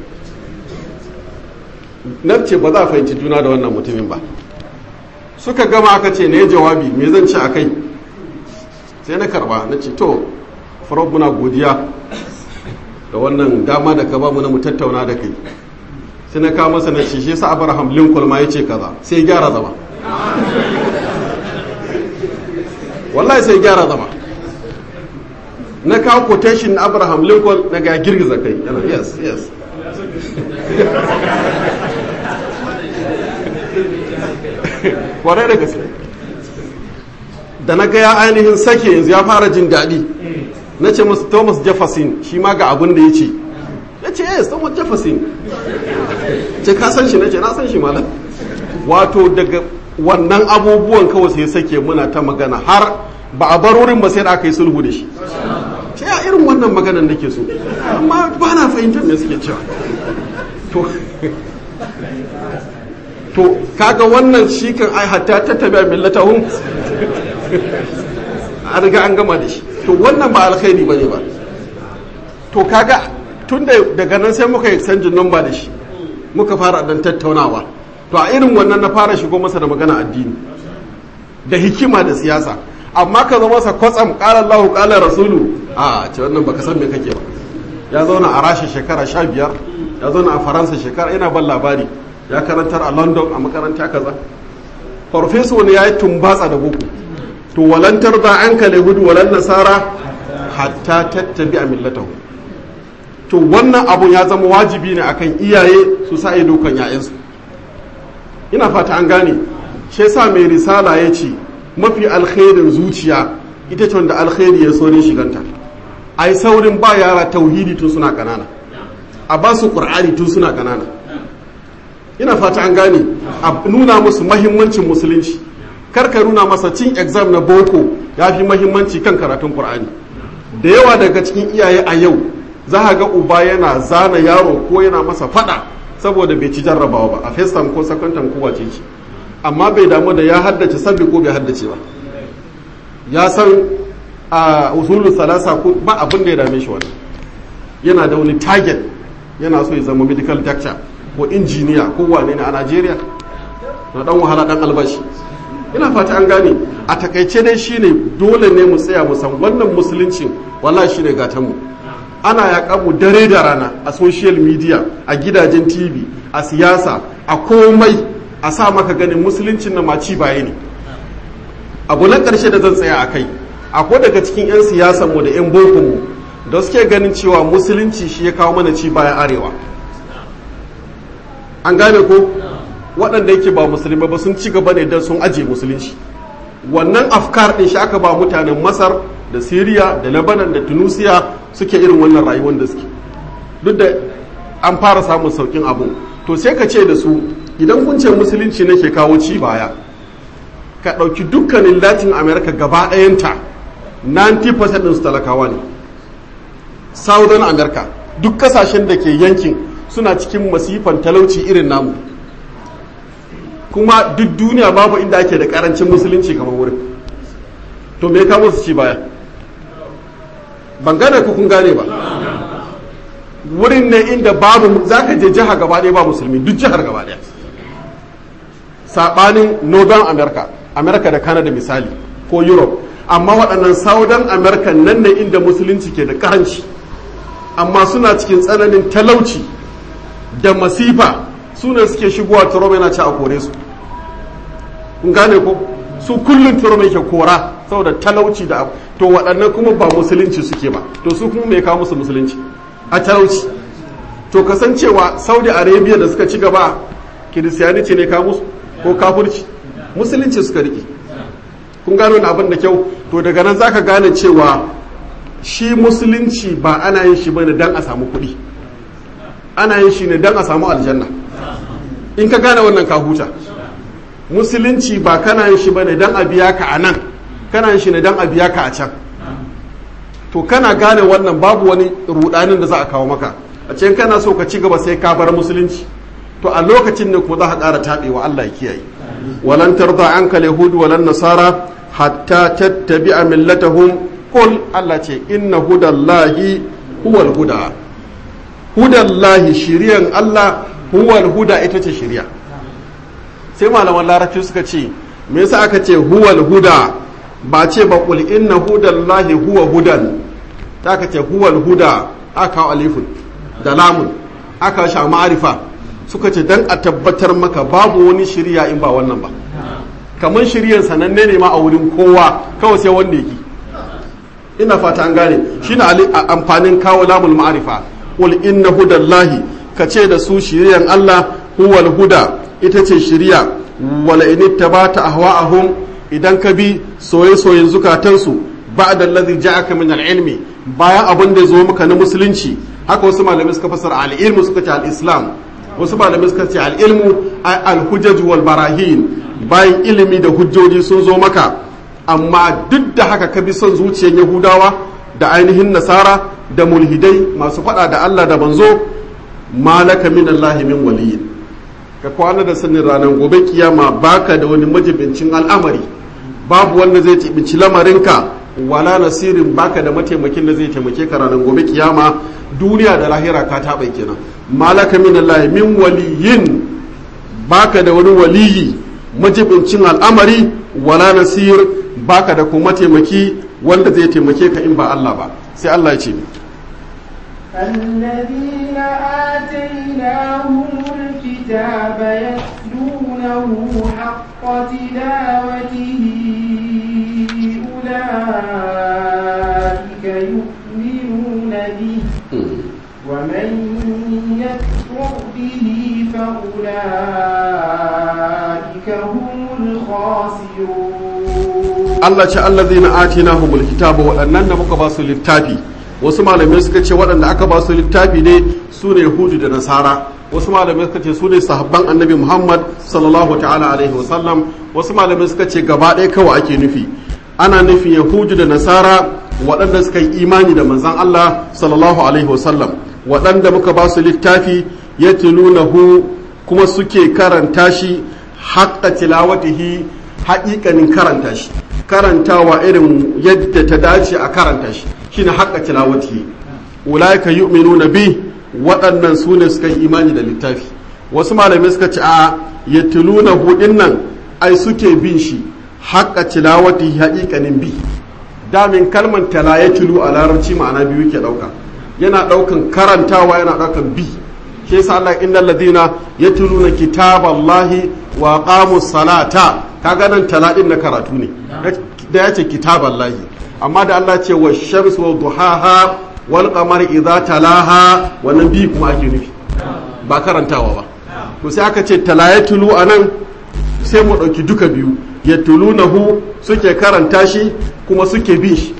na ce ba za a fahimci juna da wannan mutumin ba suka gama aka ce ne jawabi me zan ci a kai sai na karba na ce to farau muna godiya da wannan dama da ka ba mu na mu tattauna da kai sai na kawo masa na ce shi sa abraham lincoln ma ya ce kaza sai gyara zama wallahi sai gyara zama na kawo quotation na abraham lincoln na ga girgiza kai yana yes yes kwarai da gaske da na ga ya ainihin sake yanzu ya fara jin daɗi na ce musu thomas jefferson shi ma ga abin da ya ce ya ce yes thomas jefferson ce ka san shi na ce na san shi malam wato daga wannan abubuwan kawai sai sake muna ta magana har ba a bar wurin ba sai da aka yi sulhu da shi ce ya irin wannan maganan nake so amma ba na fahimtar me suke cewa to to kaga wannan shi kan ai hatta ta tabi'a millatahum a riga an gama da shi to wannan ba alkhairi bane ba to kaga tun da daga nan sai muka yi canjin number da shi muka fara dan tattaunawa to a irin wannan na fara shigo masa da magana addini da hikima da siyasa amma ka zama masa kwatsam qala Allahu qala rasulu a ce wannan baka san me kake ba ya zauna a rasha shekara sha biyar ya zauna a faransa shekara ina ban labari ya karantar a london a makaranta kaza farfeso ne ya yi tumbatsa da boko to walantar da an kale hudu walan nasara hatta tattabi a millatahu to wannan abun ya zama wajibi ne akan iyaye su sa ido kan yayansu ina fata an gane shi yasa mai risala ya ce mafi alkhairin zuciya ita ce wanda alkhairi ya saurin shiganta ai saurin ba yara tauhidi tun suna kanana a ba su qur'ani tun suna kanana ina fata an gane a nuna musu mahimmancin musulunci karka nuna masa cin exam na boko ya fi mahimmanci kan karatun qur'ani da yawa daga cikin iyaye a yau za ga uba yana zana yaro ko yana masa fada saboda bai ci jarrabawa ba a first time ko second time ko wace ce amma bai damu da ya haddace sabbi ko bai haddace ba ya san a usulul salasa ko ba abin da ya dame shi wannan yana da wani target yana so ya zama medical doctor ko injiniya ko wane ne a Najeriya na dan wahala dan albashi ina fata an gane a takaice dai shine dole ne mu tsaya mu san wannan musulunci wallahi shine gatan mu ana yaƙa mu dare da rana a social media a gidajen tv a siyasa a komai a sa maka ganin musuluncin na maci baya ne abu na ƙarshe da zan tsaya a kai akwai daga cikin 'yan siyasan mu da 'yan bokon mu da suke ganin cewa musulunci shi ya kawo mana ci bayan arewa an gane ko waɗanda yake ba musulmi ba sun ci gaba ne don sun ajiye musulunci wannan afkar ɗin shi aka ba mutanen masar da siriya da lebanon da tunisia suke irin wannan rayuwar da suke duk da an fara samun saukin abu to sai ka ce da su idan kun ce musulunci ne ke kawo ci baya ka ɗauki dukkanin latin america gaba ɗayanta 90% ɗin su talakawa ne southern america duk kasashen da ke yankin suna cikin masifan talauci irin namu kuma duk duniya babu inda ake da karancin musulunci kamar wurin to me ka musu ci baya ban gane ku kun gane ba wurin ne inda babu za ka je jiha gaba ɗaya ba musulmi duk jihar gaba ɗaya saɓanin northern america america da canada misali ko europe amma waɗannan southern america nan ne inda musulunci ke da karanci amma suna cikin tsananin talauci da masifa su ne suke shigowa turom yana ci a kore su kun gane ko su kullum turom yake kora saboda talauci da abu to waɗannan kuma ba musulunci suke ba to su kuma mai kawo musu musulunci a talauci to kasancewa saudi arabia da suka ci gaba kiristiyaniti ne kawo musu ko kafurci musulunci suka riƙe kun gano wani abin da kyau to daga nan zaka gane cewa shi musulunci ba ana yin shi bane dan a samu kuɗi ana yin shi ne dan a samu aljanna in ka gane wannan ka huta musulunci ba kana yin shi bane dan a biya ka a nan kana yin shi ne dan a biya ka a can to kana gane wannan babu wani rudanin da za a kawo maka a cikin kana so ka ci gaba sai ka bar musulunci to a lokacin ne kuma za ka ƙara taɓewa Allah ya kiyaye walan tarda anka yahud walan nasara hatta tattabi'a millatahum qul Allah ce inna hudallahi huwal huda hudallahi shiriyan Allah huwal huda ita ce shiriya sai malaman larabci suka ce me yasa aka ce huwal huda ba ce ba qul inna hudallahi huwa hudan ta aka ce huwal huda aka alifun da lamun aka sha ma'arifa suka ce dan a tabbatar maka babu wani shiriya in ba wannan ba kamar shiryan sananne ne ma a wurin kowa kawai sai wanda yake ina fata an gane shine amfanin kawo lamul ma'arifa qul inna hudallahi kace da su shiriyan Allah huwal huda ita ce shiriya wala in ittabata ahwa'ahum idan ka bi soye-soyen zukatansu ba'da allazi ja'aka min al-ilmi bayan abin da zo maka na musulunci haka wasu malamai suka fasara al-ilmu suka ce al-islam wasu malamai suka ce al-ilmu al-hujaj wal barahin bayan ilimi da hujjoji sun zo maka amma duk da haka ka bi son zuciyar yahudawa da ainihin nasara da mulhidai masu fada da Allah da banzo malaka min Allah min waliyin ka kwana da sanin ranar gobe kiyama baka da wani majibincin al'amari babu wanda zai tibinci lamarinka wala nasirin baka da mataimakin da zai taimake ka ranar gobe kiyama duniya da lahira ka taɓa kenan malaka min Allah min waliyin baka da wani waliyi majibincin al'amari wala nasir baka da kuma taimaki wanda zai taimake ka in ba Allah ba sai Allah ya ce الذين آتيناهم الكتاب يتلونه حق تلاوته أولئك يؤمنون به ومن يكفر به فأولئك هم الخاسرون Allah ce allazina atinahumul kitaba waɗannan da muka ba su littafi wasu malamai suka ce waɗanda aka ba su littafi ne su ne yahudu da nasara wasu malamai suka ce su ne sahabban annabi muhammad sallallahu ta'ala alaihi wasallam wasu malamai suka ce gaba ɗaya kawai ake nufi ana nufin yahudu da nasara waɗanda suka yi imani da manzan allah sallallahu alaihi wasallam waɗanda muka ba su littafi ya hu kuma suke karanta shi haƙƙa tilawatihi haƙiƙanin karanta shi karantawa irin yadda ta dace a karanta shi shine haƙƙa tilawatihi ulaika yu'minuna bi waɗannan su ne suka yi imani da littafi wasu malamai suka ce a yatluna hudin nan ai suke bin shi haqqa tilawati haqiqanin bi damin kalman tala ya tulu a larabci ma'ana biyu ke dauka yana daukan karantawa yana daukan bi shi yasa Allah innal ladina yatluna kitaballahi wa qamus salata kaga nan tala din na karatu ne da yace kitaballahi amma da Allah ce wa shams wa duhaha wal qamari idza talaha wannan bi kuma ake nufi ba karantawa ba to sai aka ce tala ya tulu anan sai mu dauki duka biyu yatulunahu suke karanta shi kuma suke bin shi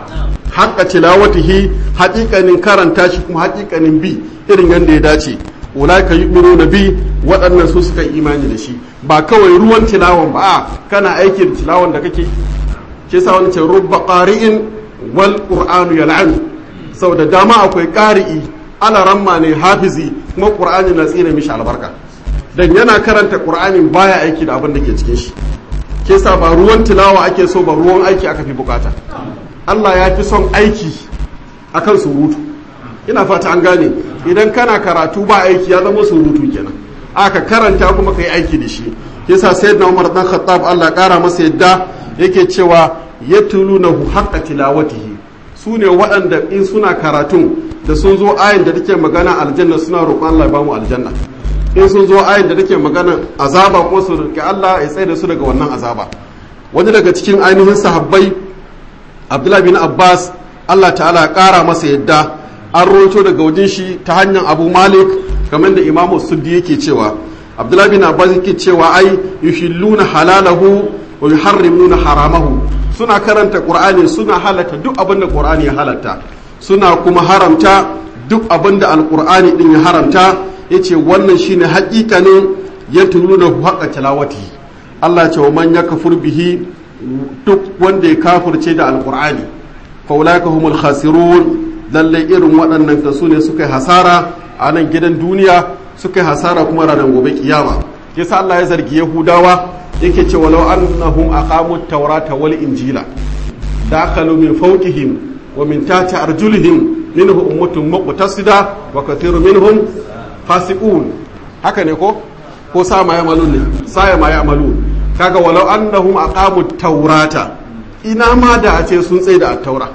haƙa tilawatihi haƙiƙanin karanta shi kuma haƙiƙanin bi irin yadda ya dace ulaika yu'minu bi waɗannan su suka imani da shi ba kawai ruwan tilawan ba a kana aiki da tilawan da kake ke sa wani ce rubba qari'in wal qur'anu yal'an sau da dama akwai qari'i ala ramma ne hafizi kuma qur'ani na tsine mishi albarka dan yana karanta qur'anin baya aiki da abin da ke cikin shi ke sa ba ruwan tilawa ake so ba ruwan aiki aka fi bukata Allah ya fi son aiki akan surutu ina fata an gane idan kana karatu ba aiki ya zama surutu kenan aka karanta kuma kai aiki da shi yasa sayyidina Umar dan Khattab Allah kara masa yadda yake cewa yatlunahu haqqa tilawatihi su ne waɗanda in suna karatun da sun zo ayin da take magana aljanna suna roƙon Allah ya bamu aljanna in sun zo ayin da take magana azaba kuma su roƙi Allah ya tsaye da su daga wannan azaba wani daga cikin ainihin sahabbai Abdullah bin Abbas Allah ta'ala ya ƙara masa yadda an roto daga wajen shi ta hanyar Abu Malik kamar da Imam Suddi yake cewa Abdullah bin Abbas yake cewa ai yuhilluna halalahu wa yuharrimuna haramahu suna karanta Qur'ani suna halatta duk abin da Qur'ani ya halatta suna kuma haramta duk abin da Al-Qur'ani din ya haramta yace wannan shine haƙiƙanin yatluna haqqa tilawati Allah ya ce wa man yakfur bihi duk wanda ya kafirce da Al-Qur'ani fa ulaika humul khasirun lallai irin waɗannan kasu ne suka yi hasara a nan gidan duniya suka yi hasara kuma ranar gobe kiyama yasa Allah ya zargi Yahudawa yake ce walau annahum aqamu at-taurata wal injila dakalu min fawqihim wa min tahti arjulihim minhu ummatun muqtasida wa kathirun minhum fasiqun haka ne ko ko sa ma yamalun ne sa ma yamalun kaga walau annahum aqamu at-taurata ina ma da a ce sun tsaye da at-taura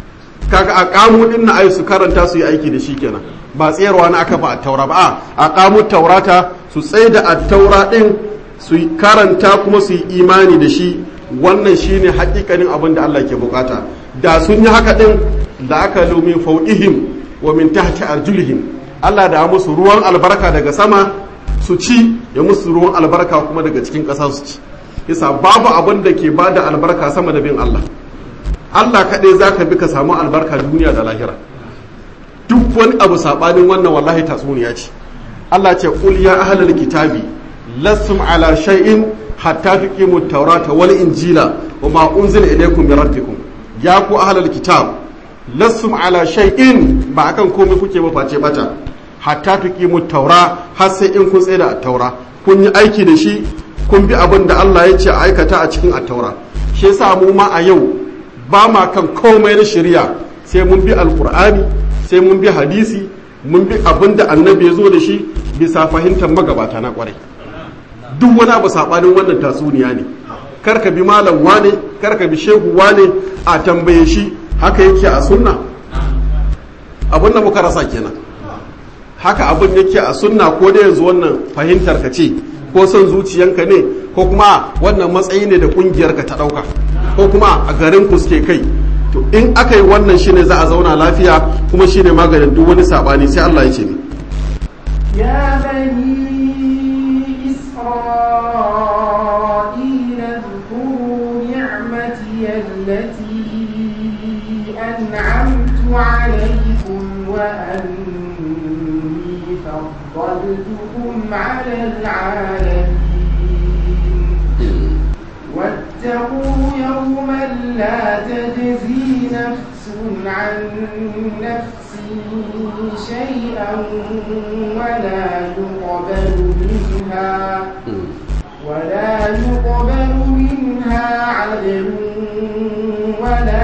kaga a kamu din na ai su karanta su yi aiki da shi kenan ba tsayarwa na aka ba a taura ba a kamu taurata su tsaye da a taura din su karanta kuma su yi imani da shi wannan shine hakikanin abin da Allah ke bukata da sun yi haka din da aka lumin fauqihim wa min tahti arjulihim Allah da musu ruwan albarka daga sama su ci ya musu ruwan albarka kuma daga cikin ƙasa su ci yasa babu abin da ke bada albarka sama da bin Allah Allah kaɗai za ka bi ka samu albarka duniya da lahira duk wani abu saɓanin wannan wallahi tatsuniya ce Allah ce ƙul ya ahlal kitabi lastum ala shay'in hatta tuqimu taurata wal injila wa ma unzila ilaykum min rabbikum ya ku ahlal kitab lastum ala shay'in ba akan komai kuke ba face bata hatta tuqimu taura har sai in kun tsaya da taura kun yi aiki da shi kun bi abin da Allah ya ce a aikata a cikin at-taura shi yasa mu ma a yau ba ma kan komai na shari'a sai mun bi alkur'ani sai mun bi hadisi mun bi abin da annabi ya zo da shi bisa fahimtar magabata na kwarai duk wani abu saɓanin wannan tatsuniya ne kar ka bi malam wane kar ka bi shehu wane a tambaye shi haka yake a sunna abin da muka rasa kenan haka abin yake a sunna ko da yanzu wannan fahimtar ka ce ko son zuciyanka ne ko kuma wannan matsayi ne da kungiyarka ta ɗauka ko kuma a garin ku suke kai to in aka yi wannan shine za a zauna lafiya kuma shine maganin duk wani sabani sai Allah ya ce ni يا بني إسرائيل اذكروا نعمتي التي أنعمت عليكم وأني فضلتكم على العالمين واتقوا يوما لا تجزي نفس عن نفس شيئا ولا يقبل منها ولا يقبل منها عدل ولا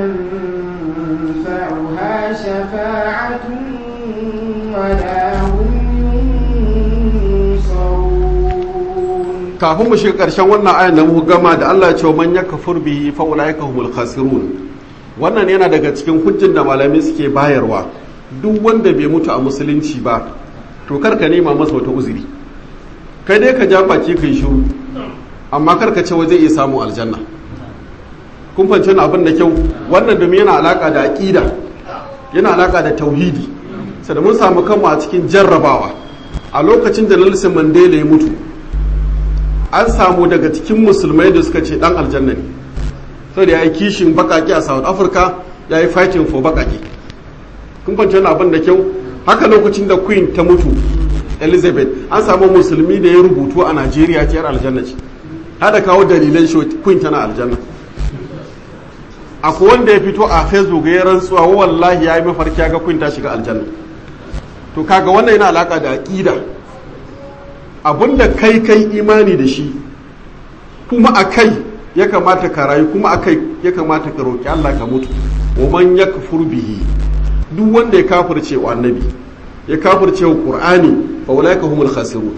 تنفعها شفاعة ولا هم ينصرون kafin mu shiga karshen wannan ayan da muka gama da Allah ya ce man yakfur bihi fa ulaika humul khasirun wannan yana daga cikin hujjin da malamai suke bayarwa duk wanda bai mutu a musulunci ba to kar ka nema masa wata uzuri kai dai ka ja baki kai shiru amma kar ka ce waje iya samu aljanna kun fahimci abin da kyau wannan domin yana alaka da aqida yana alaka da tauhidi sai mun samu kanmu a cikin jarrabawa a lokacin da Nelson Mandela ya mutu an samu daga cikin musulmai da suka ce dan aljanna ne saboda ya yi kishin bakaki a South Africa ya yi fighting for bakaki kun fahimci abin da kyau haka lokacin da Queen ta mutu Elizabeth an samu musulmi da ya rubutu a Najeriya ce yar aljanna ce hada kawo dalilan shi Queen tana aljanna akwai wanda ya fito a facebook ya rantsuwa wallahi ya yi mafarki ga kun ta shiga aljanna to kaga wannan yana alaka da aqida abinda kai kai imani da shi kuma a kai ya kamata ka rayu kuma a kai ya kamata ka roki Allah ka mutu wa man yakfur bihi duk wanda ya kafirce wa annabi ya kafirce wa qur'ani fa ulaika humul khasirun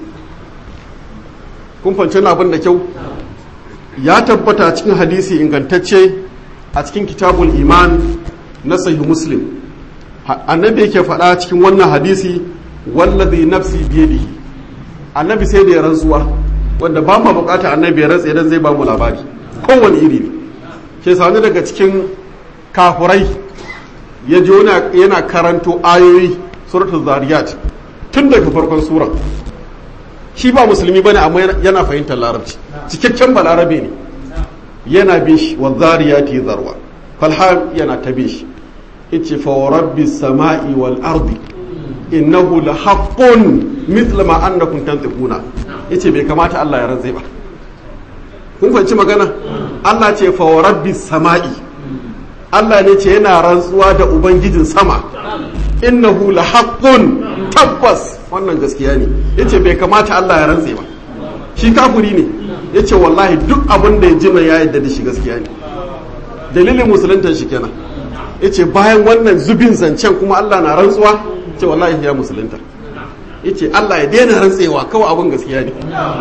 kun fance abin da kyau ya tabbata cikin hadisi ingantacce a cikin kitabul iman na sahih muslim annabi yake faɗa cikin wannan hadisi wallazi nafsi biyadihi annabi sai da ya rantsuwa wanda ba mu bukata annabi ya rantsa idan zai ba mu labari kowane iri ne ke sani daga cikin kafurai ya ji yana karanto ayoyi suratul zariyat tun daga farkon sura shi ba musulmi bane amma yana fahimtar larabci cikakken balarabe ne yana bin shi wa zariyati zarwa falham yana ta bin shi yace fa rabbi samai wal ardi innahu la haqqun mithla ma annakum tantiquna yace bai kamata Allah ya rantsa ba kun fahimci magana Allah ce fa rabbi samai Allah ne ce yana rantsuwa da ubangijin sama innahu la haqqun tabbas wannan gaskiya ne yace bai kamata Allah ya rantse ba shi kafuri ne yace wallahi duk abin da ya jima ya yadda da shi gaskiya ne dalilin musuluntar shi kenan yace bayan wannan zubin zancen kuma Allah na rantsuwa ce wallahi ya musulunta yace Allah ya daina rantsewa kawai abin gaskiya ne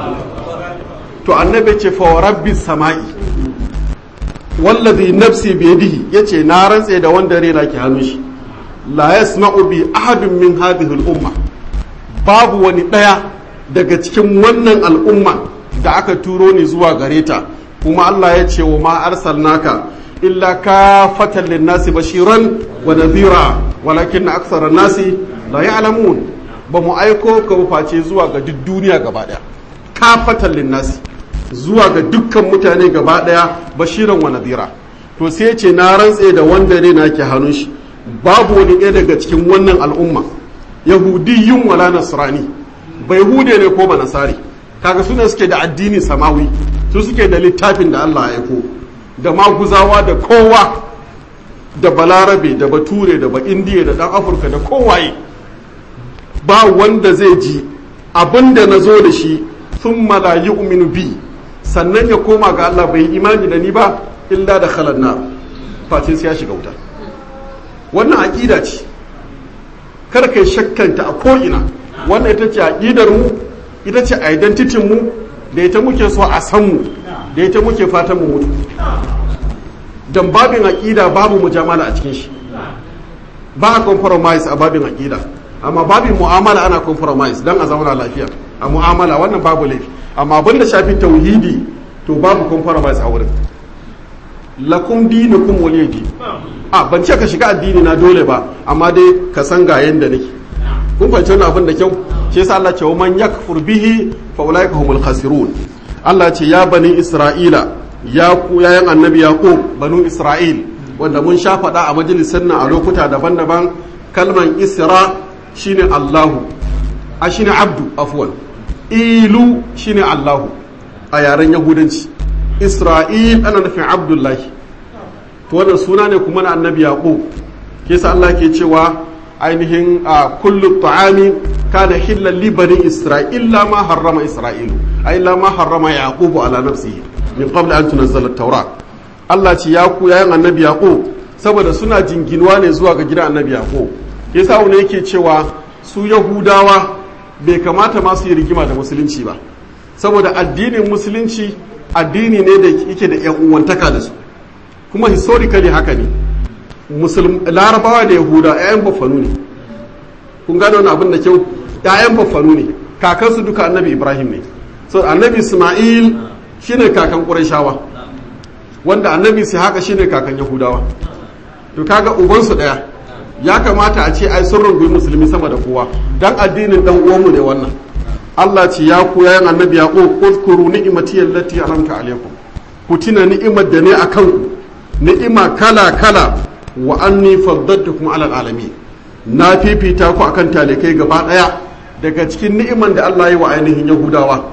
to annabi ce fa rabbi samai wallazi nafsi biyadihi yace na rantse da wanda rena ke hannun shi la yasma'u bi ahadin min hadhihi al-umma babu wani daya daga cikin wannan al'umma da aka turo ni zuwa gare ta kuma Allah ya ce wa ma arsalnaka illa kafatan lin-nasi bashiran wa nadhira walakin aktsara nasi la ya'lamun ba mu aiko ka face zuwa ga duk duniya gaba daya kafatan lin-nasi zuwa ga dukkan mutane gaba daya bashiran wa nadhira to sai ce na rantse da wanda ne na ke hannun shi babu wani ɗaya daga cikin wannan al'umma yahudiyyun wala nasrani bai hude ne ko ba nasari kaga suna suke da addini samawi su suke da littafin da Allah ya aiko da maguzawa da kowa da balarabe da bature da ba indiya da dan afirka da kowaye ba wanda zai ji abinda na zo da shi sun la yu'minu bi sannan ya koma ga Allah bai imani da ni ba illa da khalan nar face sai ya shiga wuta wannan aqida ce kar kai shakkanta a ko'ina wannan ita ce aqidar mu ita ce identity mu da ita muke so a san mu da ita muke fatan mu mutu dan babin aqida babu mujamala a cikin shi ba a compromise a babin aqida amma babin mu'amala ana compromise dan a zauna lafiya a mu'amala wannan babu laifi amma abin da shafi tauhidi to babu compromise a wurin lakum dinukum waliyadi a ban ce ka shiga addini na dole ba amma dai ka san ga yanda nake kun fahimci wannan abin da kyau shi yasa Allah ce wa man yakfur bihi fa ulaika humul khasirun Allah ce ya bani isra'ila ya ku yayan annabi yaqub banu isra'il wanda mun sha faɗa a majalisar nan a lokuta daban-daban kalman isra shine Allahu a shine abdu afwan ilu shine Allahu a yaren yahudanci isra'il ana nufin abdullahi to wannan suna ne kuma na annabi yaqub ke sa Allah ke cewa ainihin a kullu ta'ami kana hillan li bani isra'il la ma harrama isra'ilu ay la ma harrama yaqub ala nafsihi min qabl an tunzala at-taura Allah ce ya ku yayin annabi yaqub saboda suna jinginuwa ne zuwa ga gidan annabi yaqub yasa wani yake cewa su yahudawa bai kamata ma su yi rigima da musulunci ba saboda addinin musulunci addini ne da yake da yan uwantaka da su kuma historically haka ne larabawa da yahuda 'ya'yan baffanu ne kun gano wani abin da kyau 'ya'yan baffanu ne kakansu duka annabi ibrahim ne so annabi isma'il shine kakan ƙurashawa wanda annabi sai haka shine kakan yahudawa to kaga ubansu ɗaya ya kamata a ce ai sun rungumi musulmi sama da kowa dan addinin dan uwanmu ne wannan Allah ce ya ku yayin annabi ya ko kuzkuru ni'imati allati an'amta alaikum ku tuna ni'imar da ne akan ku ni'ima kala kala wa anni faddatukum ala alamin na fifita ku akan talikai gaba daya daga cikin ni'iman da Allah ya wa ainihin yahudawa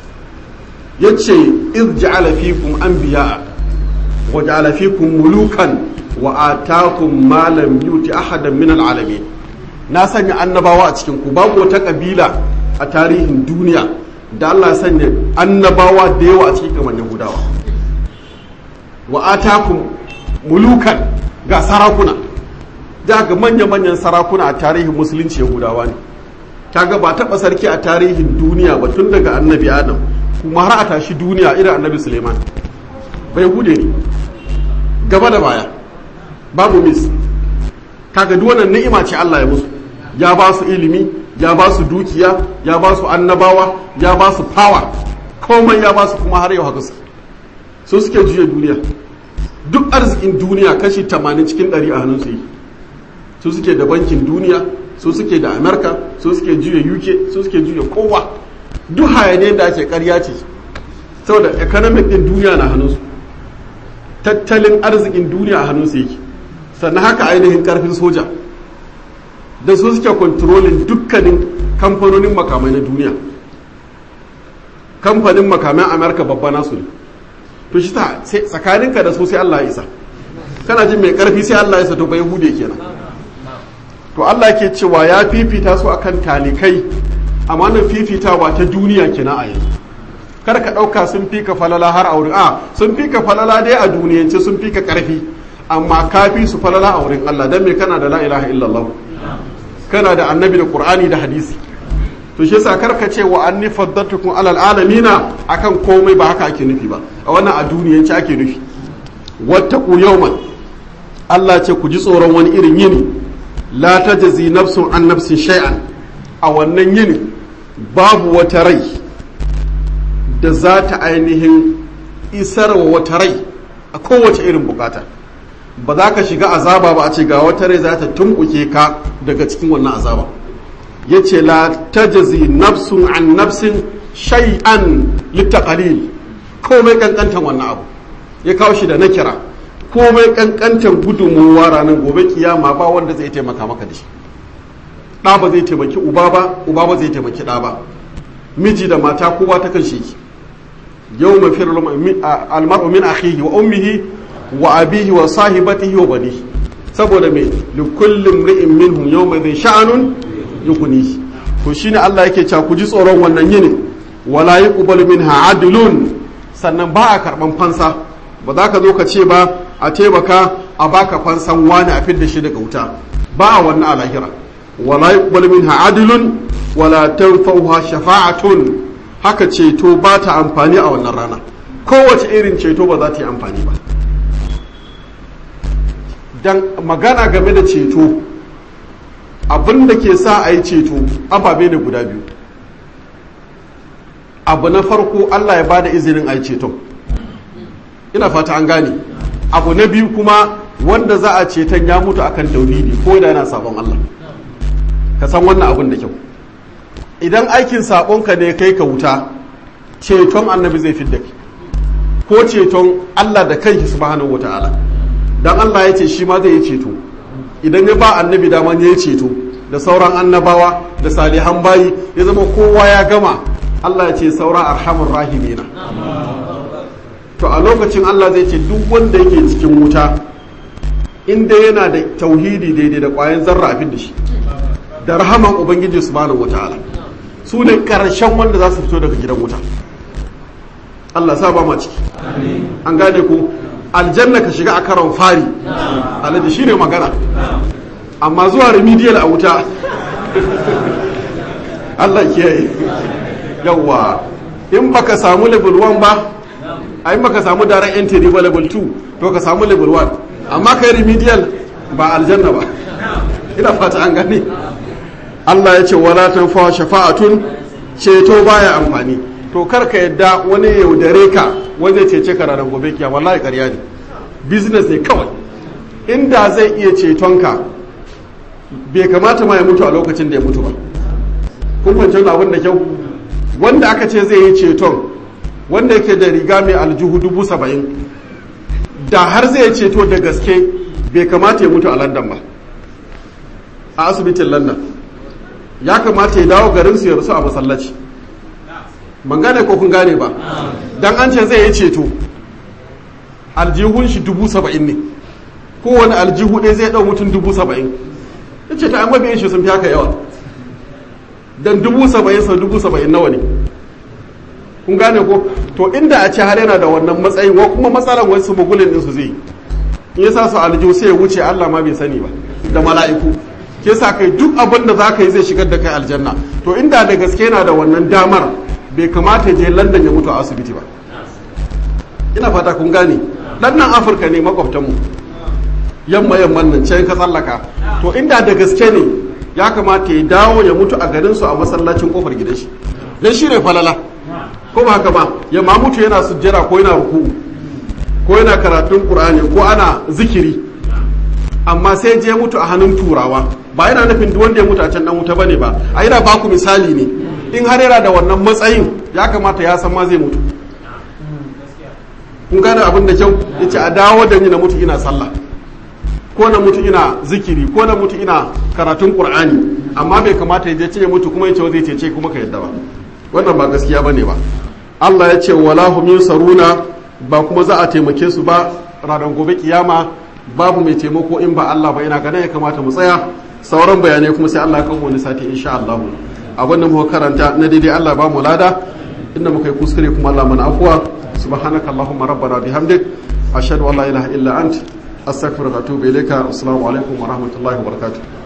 yace iz ja'ala fikum anbiya wa ja'ala fikum mulukan wa atakum ma lam yuti ahadan min alalamin na sanya annabawa a cikin ku babu wata kabila a tarihin duniya da Allah ya sanya annabawa da yawa a cikin kamar yahudawa wa atakum mulukan ga sarakuna da ga manya-manyan sarakuna a tarihin musulunci yahudawa ne kaga ba taɓa sarki a tarihin duniya ba tun daga annabi adam kuma har a tashi duniya irin annabi suleiman bai hude ne gaba da baya babu mis kaga duk wannan ni'ima ce Allah ya musu ya ba su ilimi ya ba su dukiya ya ba su annabawa ya ba su power komai ya ba su kuma har yau haka su su suke juya duniya duk arzikin duniya kashi 80 cikin 100 a hannun su yi su suke da bankin duniya su suke da amerika su suke juya uk su suke juya kowa duk hayane da ake karya ce saboda economic din duniya na hannunsu tattalin arzikin duniya a hannunsu yake sannan haka ainihin karfin soja da su suke kontrolin dukkanin kamfanonin makamai na duniya kamfanin makaman amerika babba nasu ne to shi ta tsakaninka da su sai allah ya isa kana jin mai karfi sai allah ya isa to bai hude kenan to Allah ke cewa ya fifita su akan talikai amma nan fifitawa ta duniya kina a yanzu kar ka ɗauka sun fika falala har a wurin a sun fika falala dai a duniyance sun fika ƙarfi amma ka fi su falala a wurin Allah dan me kana da la ilaha illallah kana da annabi da qur'ani da hadisi to shi yasa kar ka ce wa anni faddatukum alal alamina akan komai ba haka ake nufi ba a wannan a duniyance ake nufi wattaqu yawman Allah ce ku ji tsoron wani irin yini la ta jazi nafsun an nafsin shay'an a wannan yini babu wata rai da za ta ainihin isarwa wata rai a kowace irin bukata ba za ka shiga azaba ba a ce ga wata rai za ta tumbuke ka daga cikin wannan azaba ya ce la ta jazi nafsun an nafsin shay'an littaqalil komai kankantan wannan abu ya kawo shi da na kira komai kankantar gudunmuwa ranar gobe kiyama ba wanda zai taimaka maka da shi ɗa ba zai taimaki uba ba uba ba zai taimaki ɗa ba miji da mata kowa ta kan shi yau mafi almar'u min akhihi wa ummihi wa abihi wa sahibatihi wa banihi saboda me li kullum ri'in minhum yawma dhin sha'anun yughnihi to shine Allah yake cewa ku ji tsoron wannan yini wala yuqbalu minha adlun sannan ba a karban fansa ba za ka zo ka ce ba a taimaka a baka fansan wani a fidda shi daga wuta ba a wannan a lahira wala yuqbal minha adlun wala tanfa'uha shafa'atun haka ceto ba ta amfani a wannan rana kowace irin ceto ba za ta yi amfani ba dan magana game da ceto abin da ke sa a yi ceto ababe ne guda biyu abu na farko allah ya bada izinin a yi ceton ina fata an gane abu na biyu kuma wanda za a ceton ya mutu akan tauhidi ko da yana sabon Allah ka san wannan abin da kyau idan aikin sabonka ne kai ka wuta ceton annabi zai fidda ki ko ceton Allah da kanki subhanahu wataala dan Allah ya ce shi ma zai yi ceto idan ya ba annabi dama ya yi ceto da sauran annabawa da salihan bayi ya zama kowa ya gama Allah ya ce saura arhamur rahimina to a lokacin Allah zai ce duk wanda yake cikin wuta inda yana da tauhidi daidai da ƙwayan zarra a da shi da rahaman ubangiji subhanahu wataala su ne karshen wanda za su fito daga gidan wuta Allah sa ba ma ciki an gane ku aljanna ka shiga a karon fari alaji shi ne magana amma zuwa remedial a wuta Allah kiyaye yawwa in baka samu level 1 ba ai baka samu direct entry ba level 2 to ka samu level 1 amma kai remedial ba aljanna ba ina fata an gane Allah ya ce wala tanfa shafa'atun ceto baya amfani to kar ka yadda wani yaudare ka wanda ya cece ka ranar gobe kiyama wallahi ƙarya ne business ne kawai inda zai iya ceton ka bai kamata ma ya mutu a lokacin da ya mutu ba kun fahimci abin da kyau wanda aka ce zai yi ceton wanda yake da riga mai aljihu dubu saba'in da har zai ceto da gaske bai kamata ya mutu a london ba a asibitin london ya kamata ya dawo garin su ya rasu a masallaci ban gane ko kun gane ba dan an ce zai yi ceto aljihun shi dubu saba'in ne kowane aljihu ɗaya zai ɗau mutum dubu saba'in ya ce ta an mabiyan shi sun fi haka yawa dan dubu saba'in sau dubu saba'in nawa ne kun gane ko to inda a ce har yana da wannan matsayin wa kuma matsalan wasu mugulin ɗinsu zai yi in ya sa su aljihu sai ya wuce allah ma bai sani ba da mala'iku ke sa kai duk abin da za ka yi zai shigar da kai aljanna to inda da gaske yana da wannan damar bai kamata je london ya mutu a asibiti ba ina fata kun gane dan nan afirka ne makwabtanmu yamma yamman nan can ka tsallaka to inda da gaske ne ya kamata ya dawo ya mutu a garin su a masallacin kofar gidan shi dan shi ne falala ko ba haka ba ya ma mutu yana sujjera ko yana ruku ko yana karatun qur'ani ko ana zikiri amma sai je mutu a hannun turawa ba yana nufin duk wanda ya mutu a can dan wuta bane ba a yana baku misali ne in har yana da wannan matsayin ya kamata ya san ma zai mutu kun gane abin da kyau yace a dawo da ni na mutu ina sallah ko na mutu ina zikiri ko na mutu ina karatun qur'ani amma bai kamata ya je ce ya mutu kuma ya ce zai cece kuma ka yadda ba wannan ba gaskiya bane ba Allah ya ce wala hum yunsaruna ba kuma za a taimake su ba ranar gobe kiyama babu mai taimako in ba Allah ba ina ganin ya kamata mu tsaya sauran bayanai kuma sai Allah ya kawo wani sati insha Allah abin da muka karanta na daidai Allah ba mu lada inda muka yi kuskure kuma Allah mana afuwa subhanaka allahumma rabbana bihamdik ashhadu an la ilaha illa ant astaghfiruka wa atubu ilayka assalamu alaikum wa rahmatullahi wa barakatuh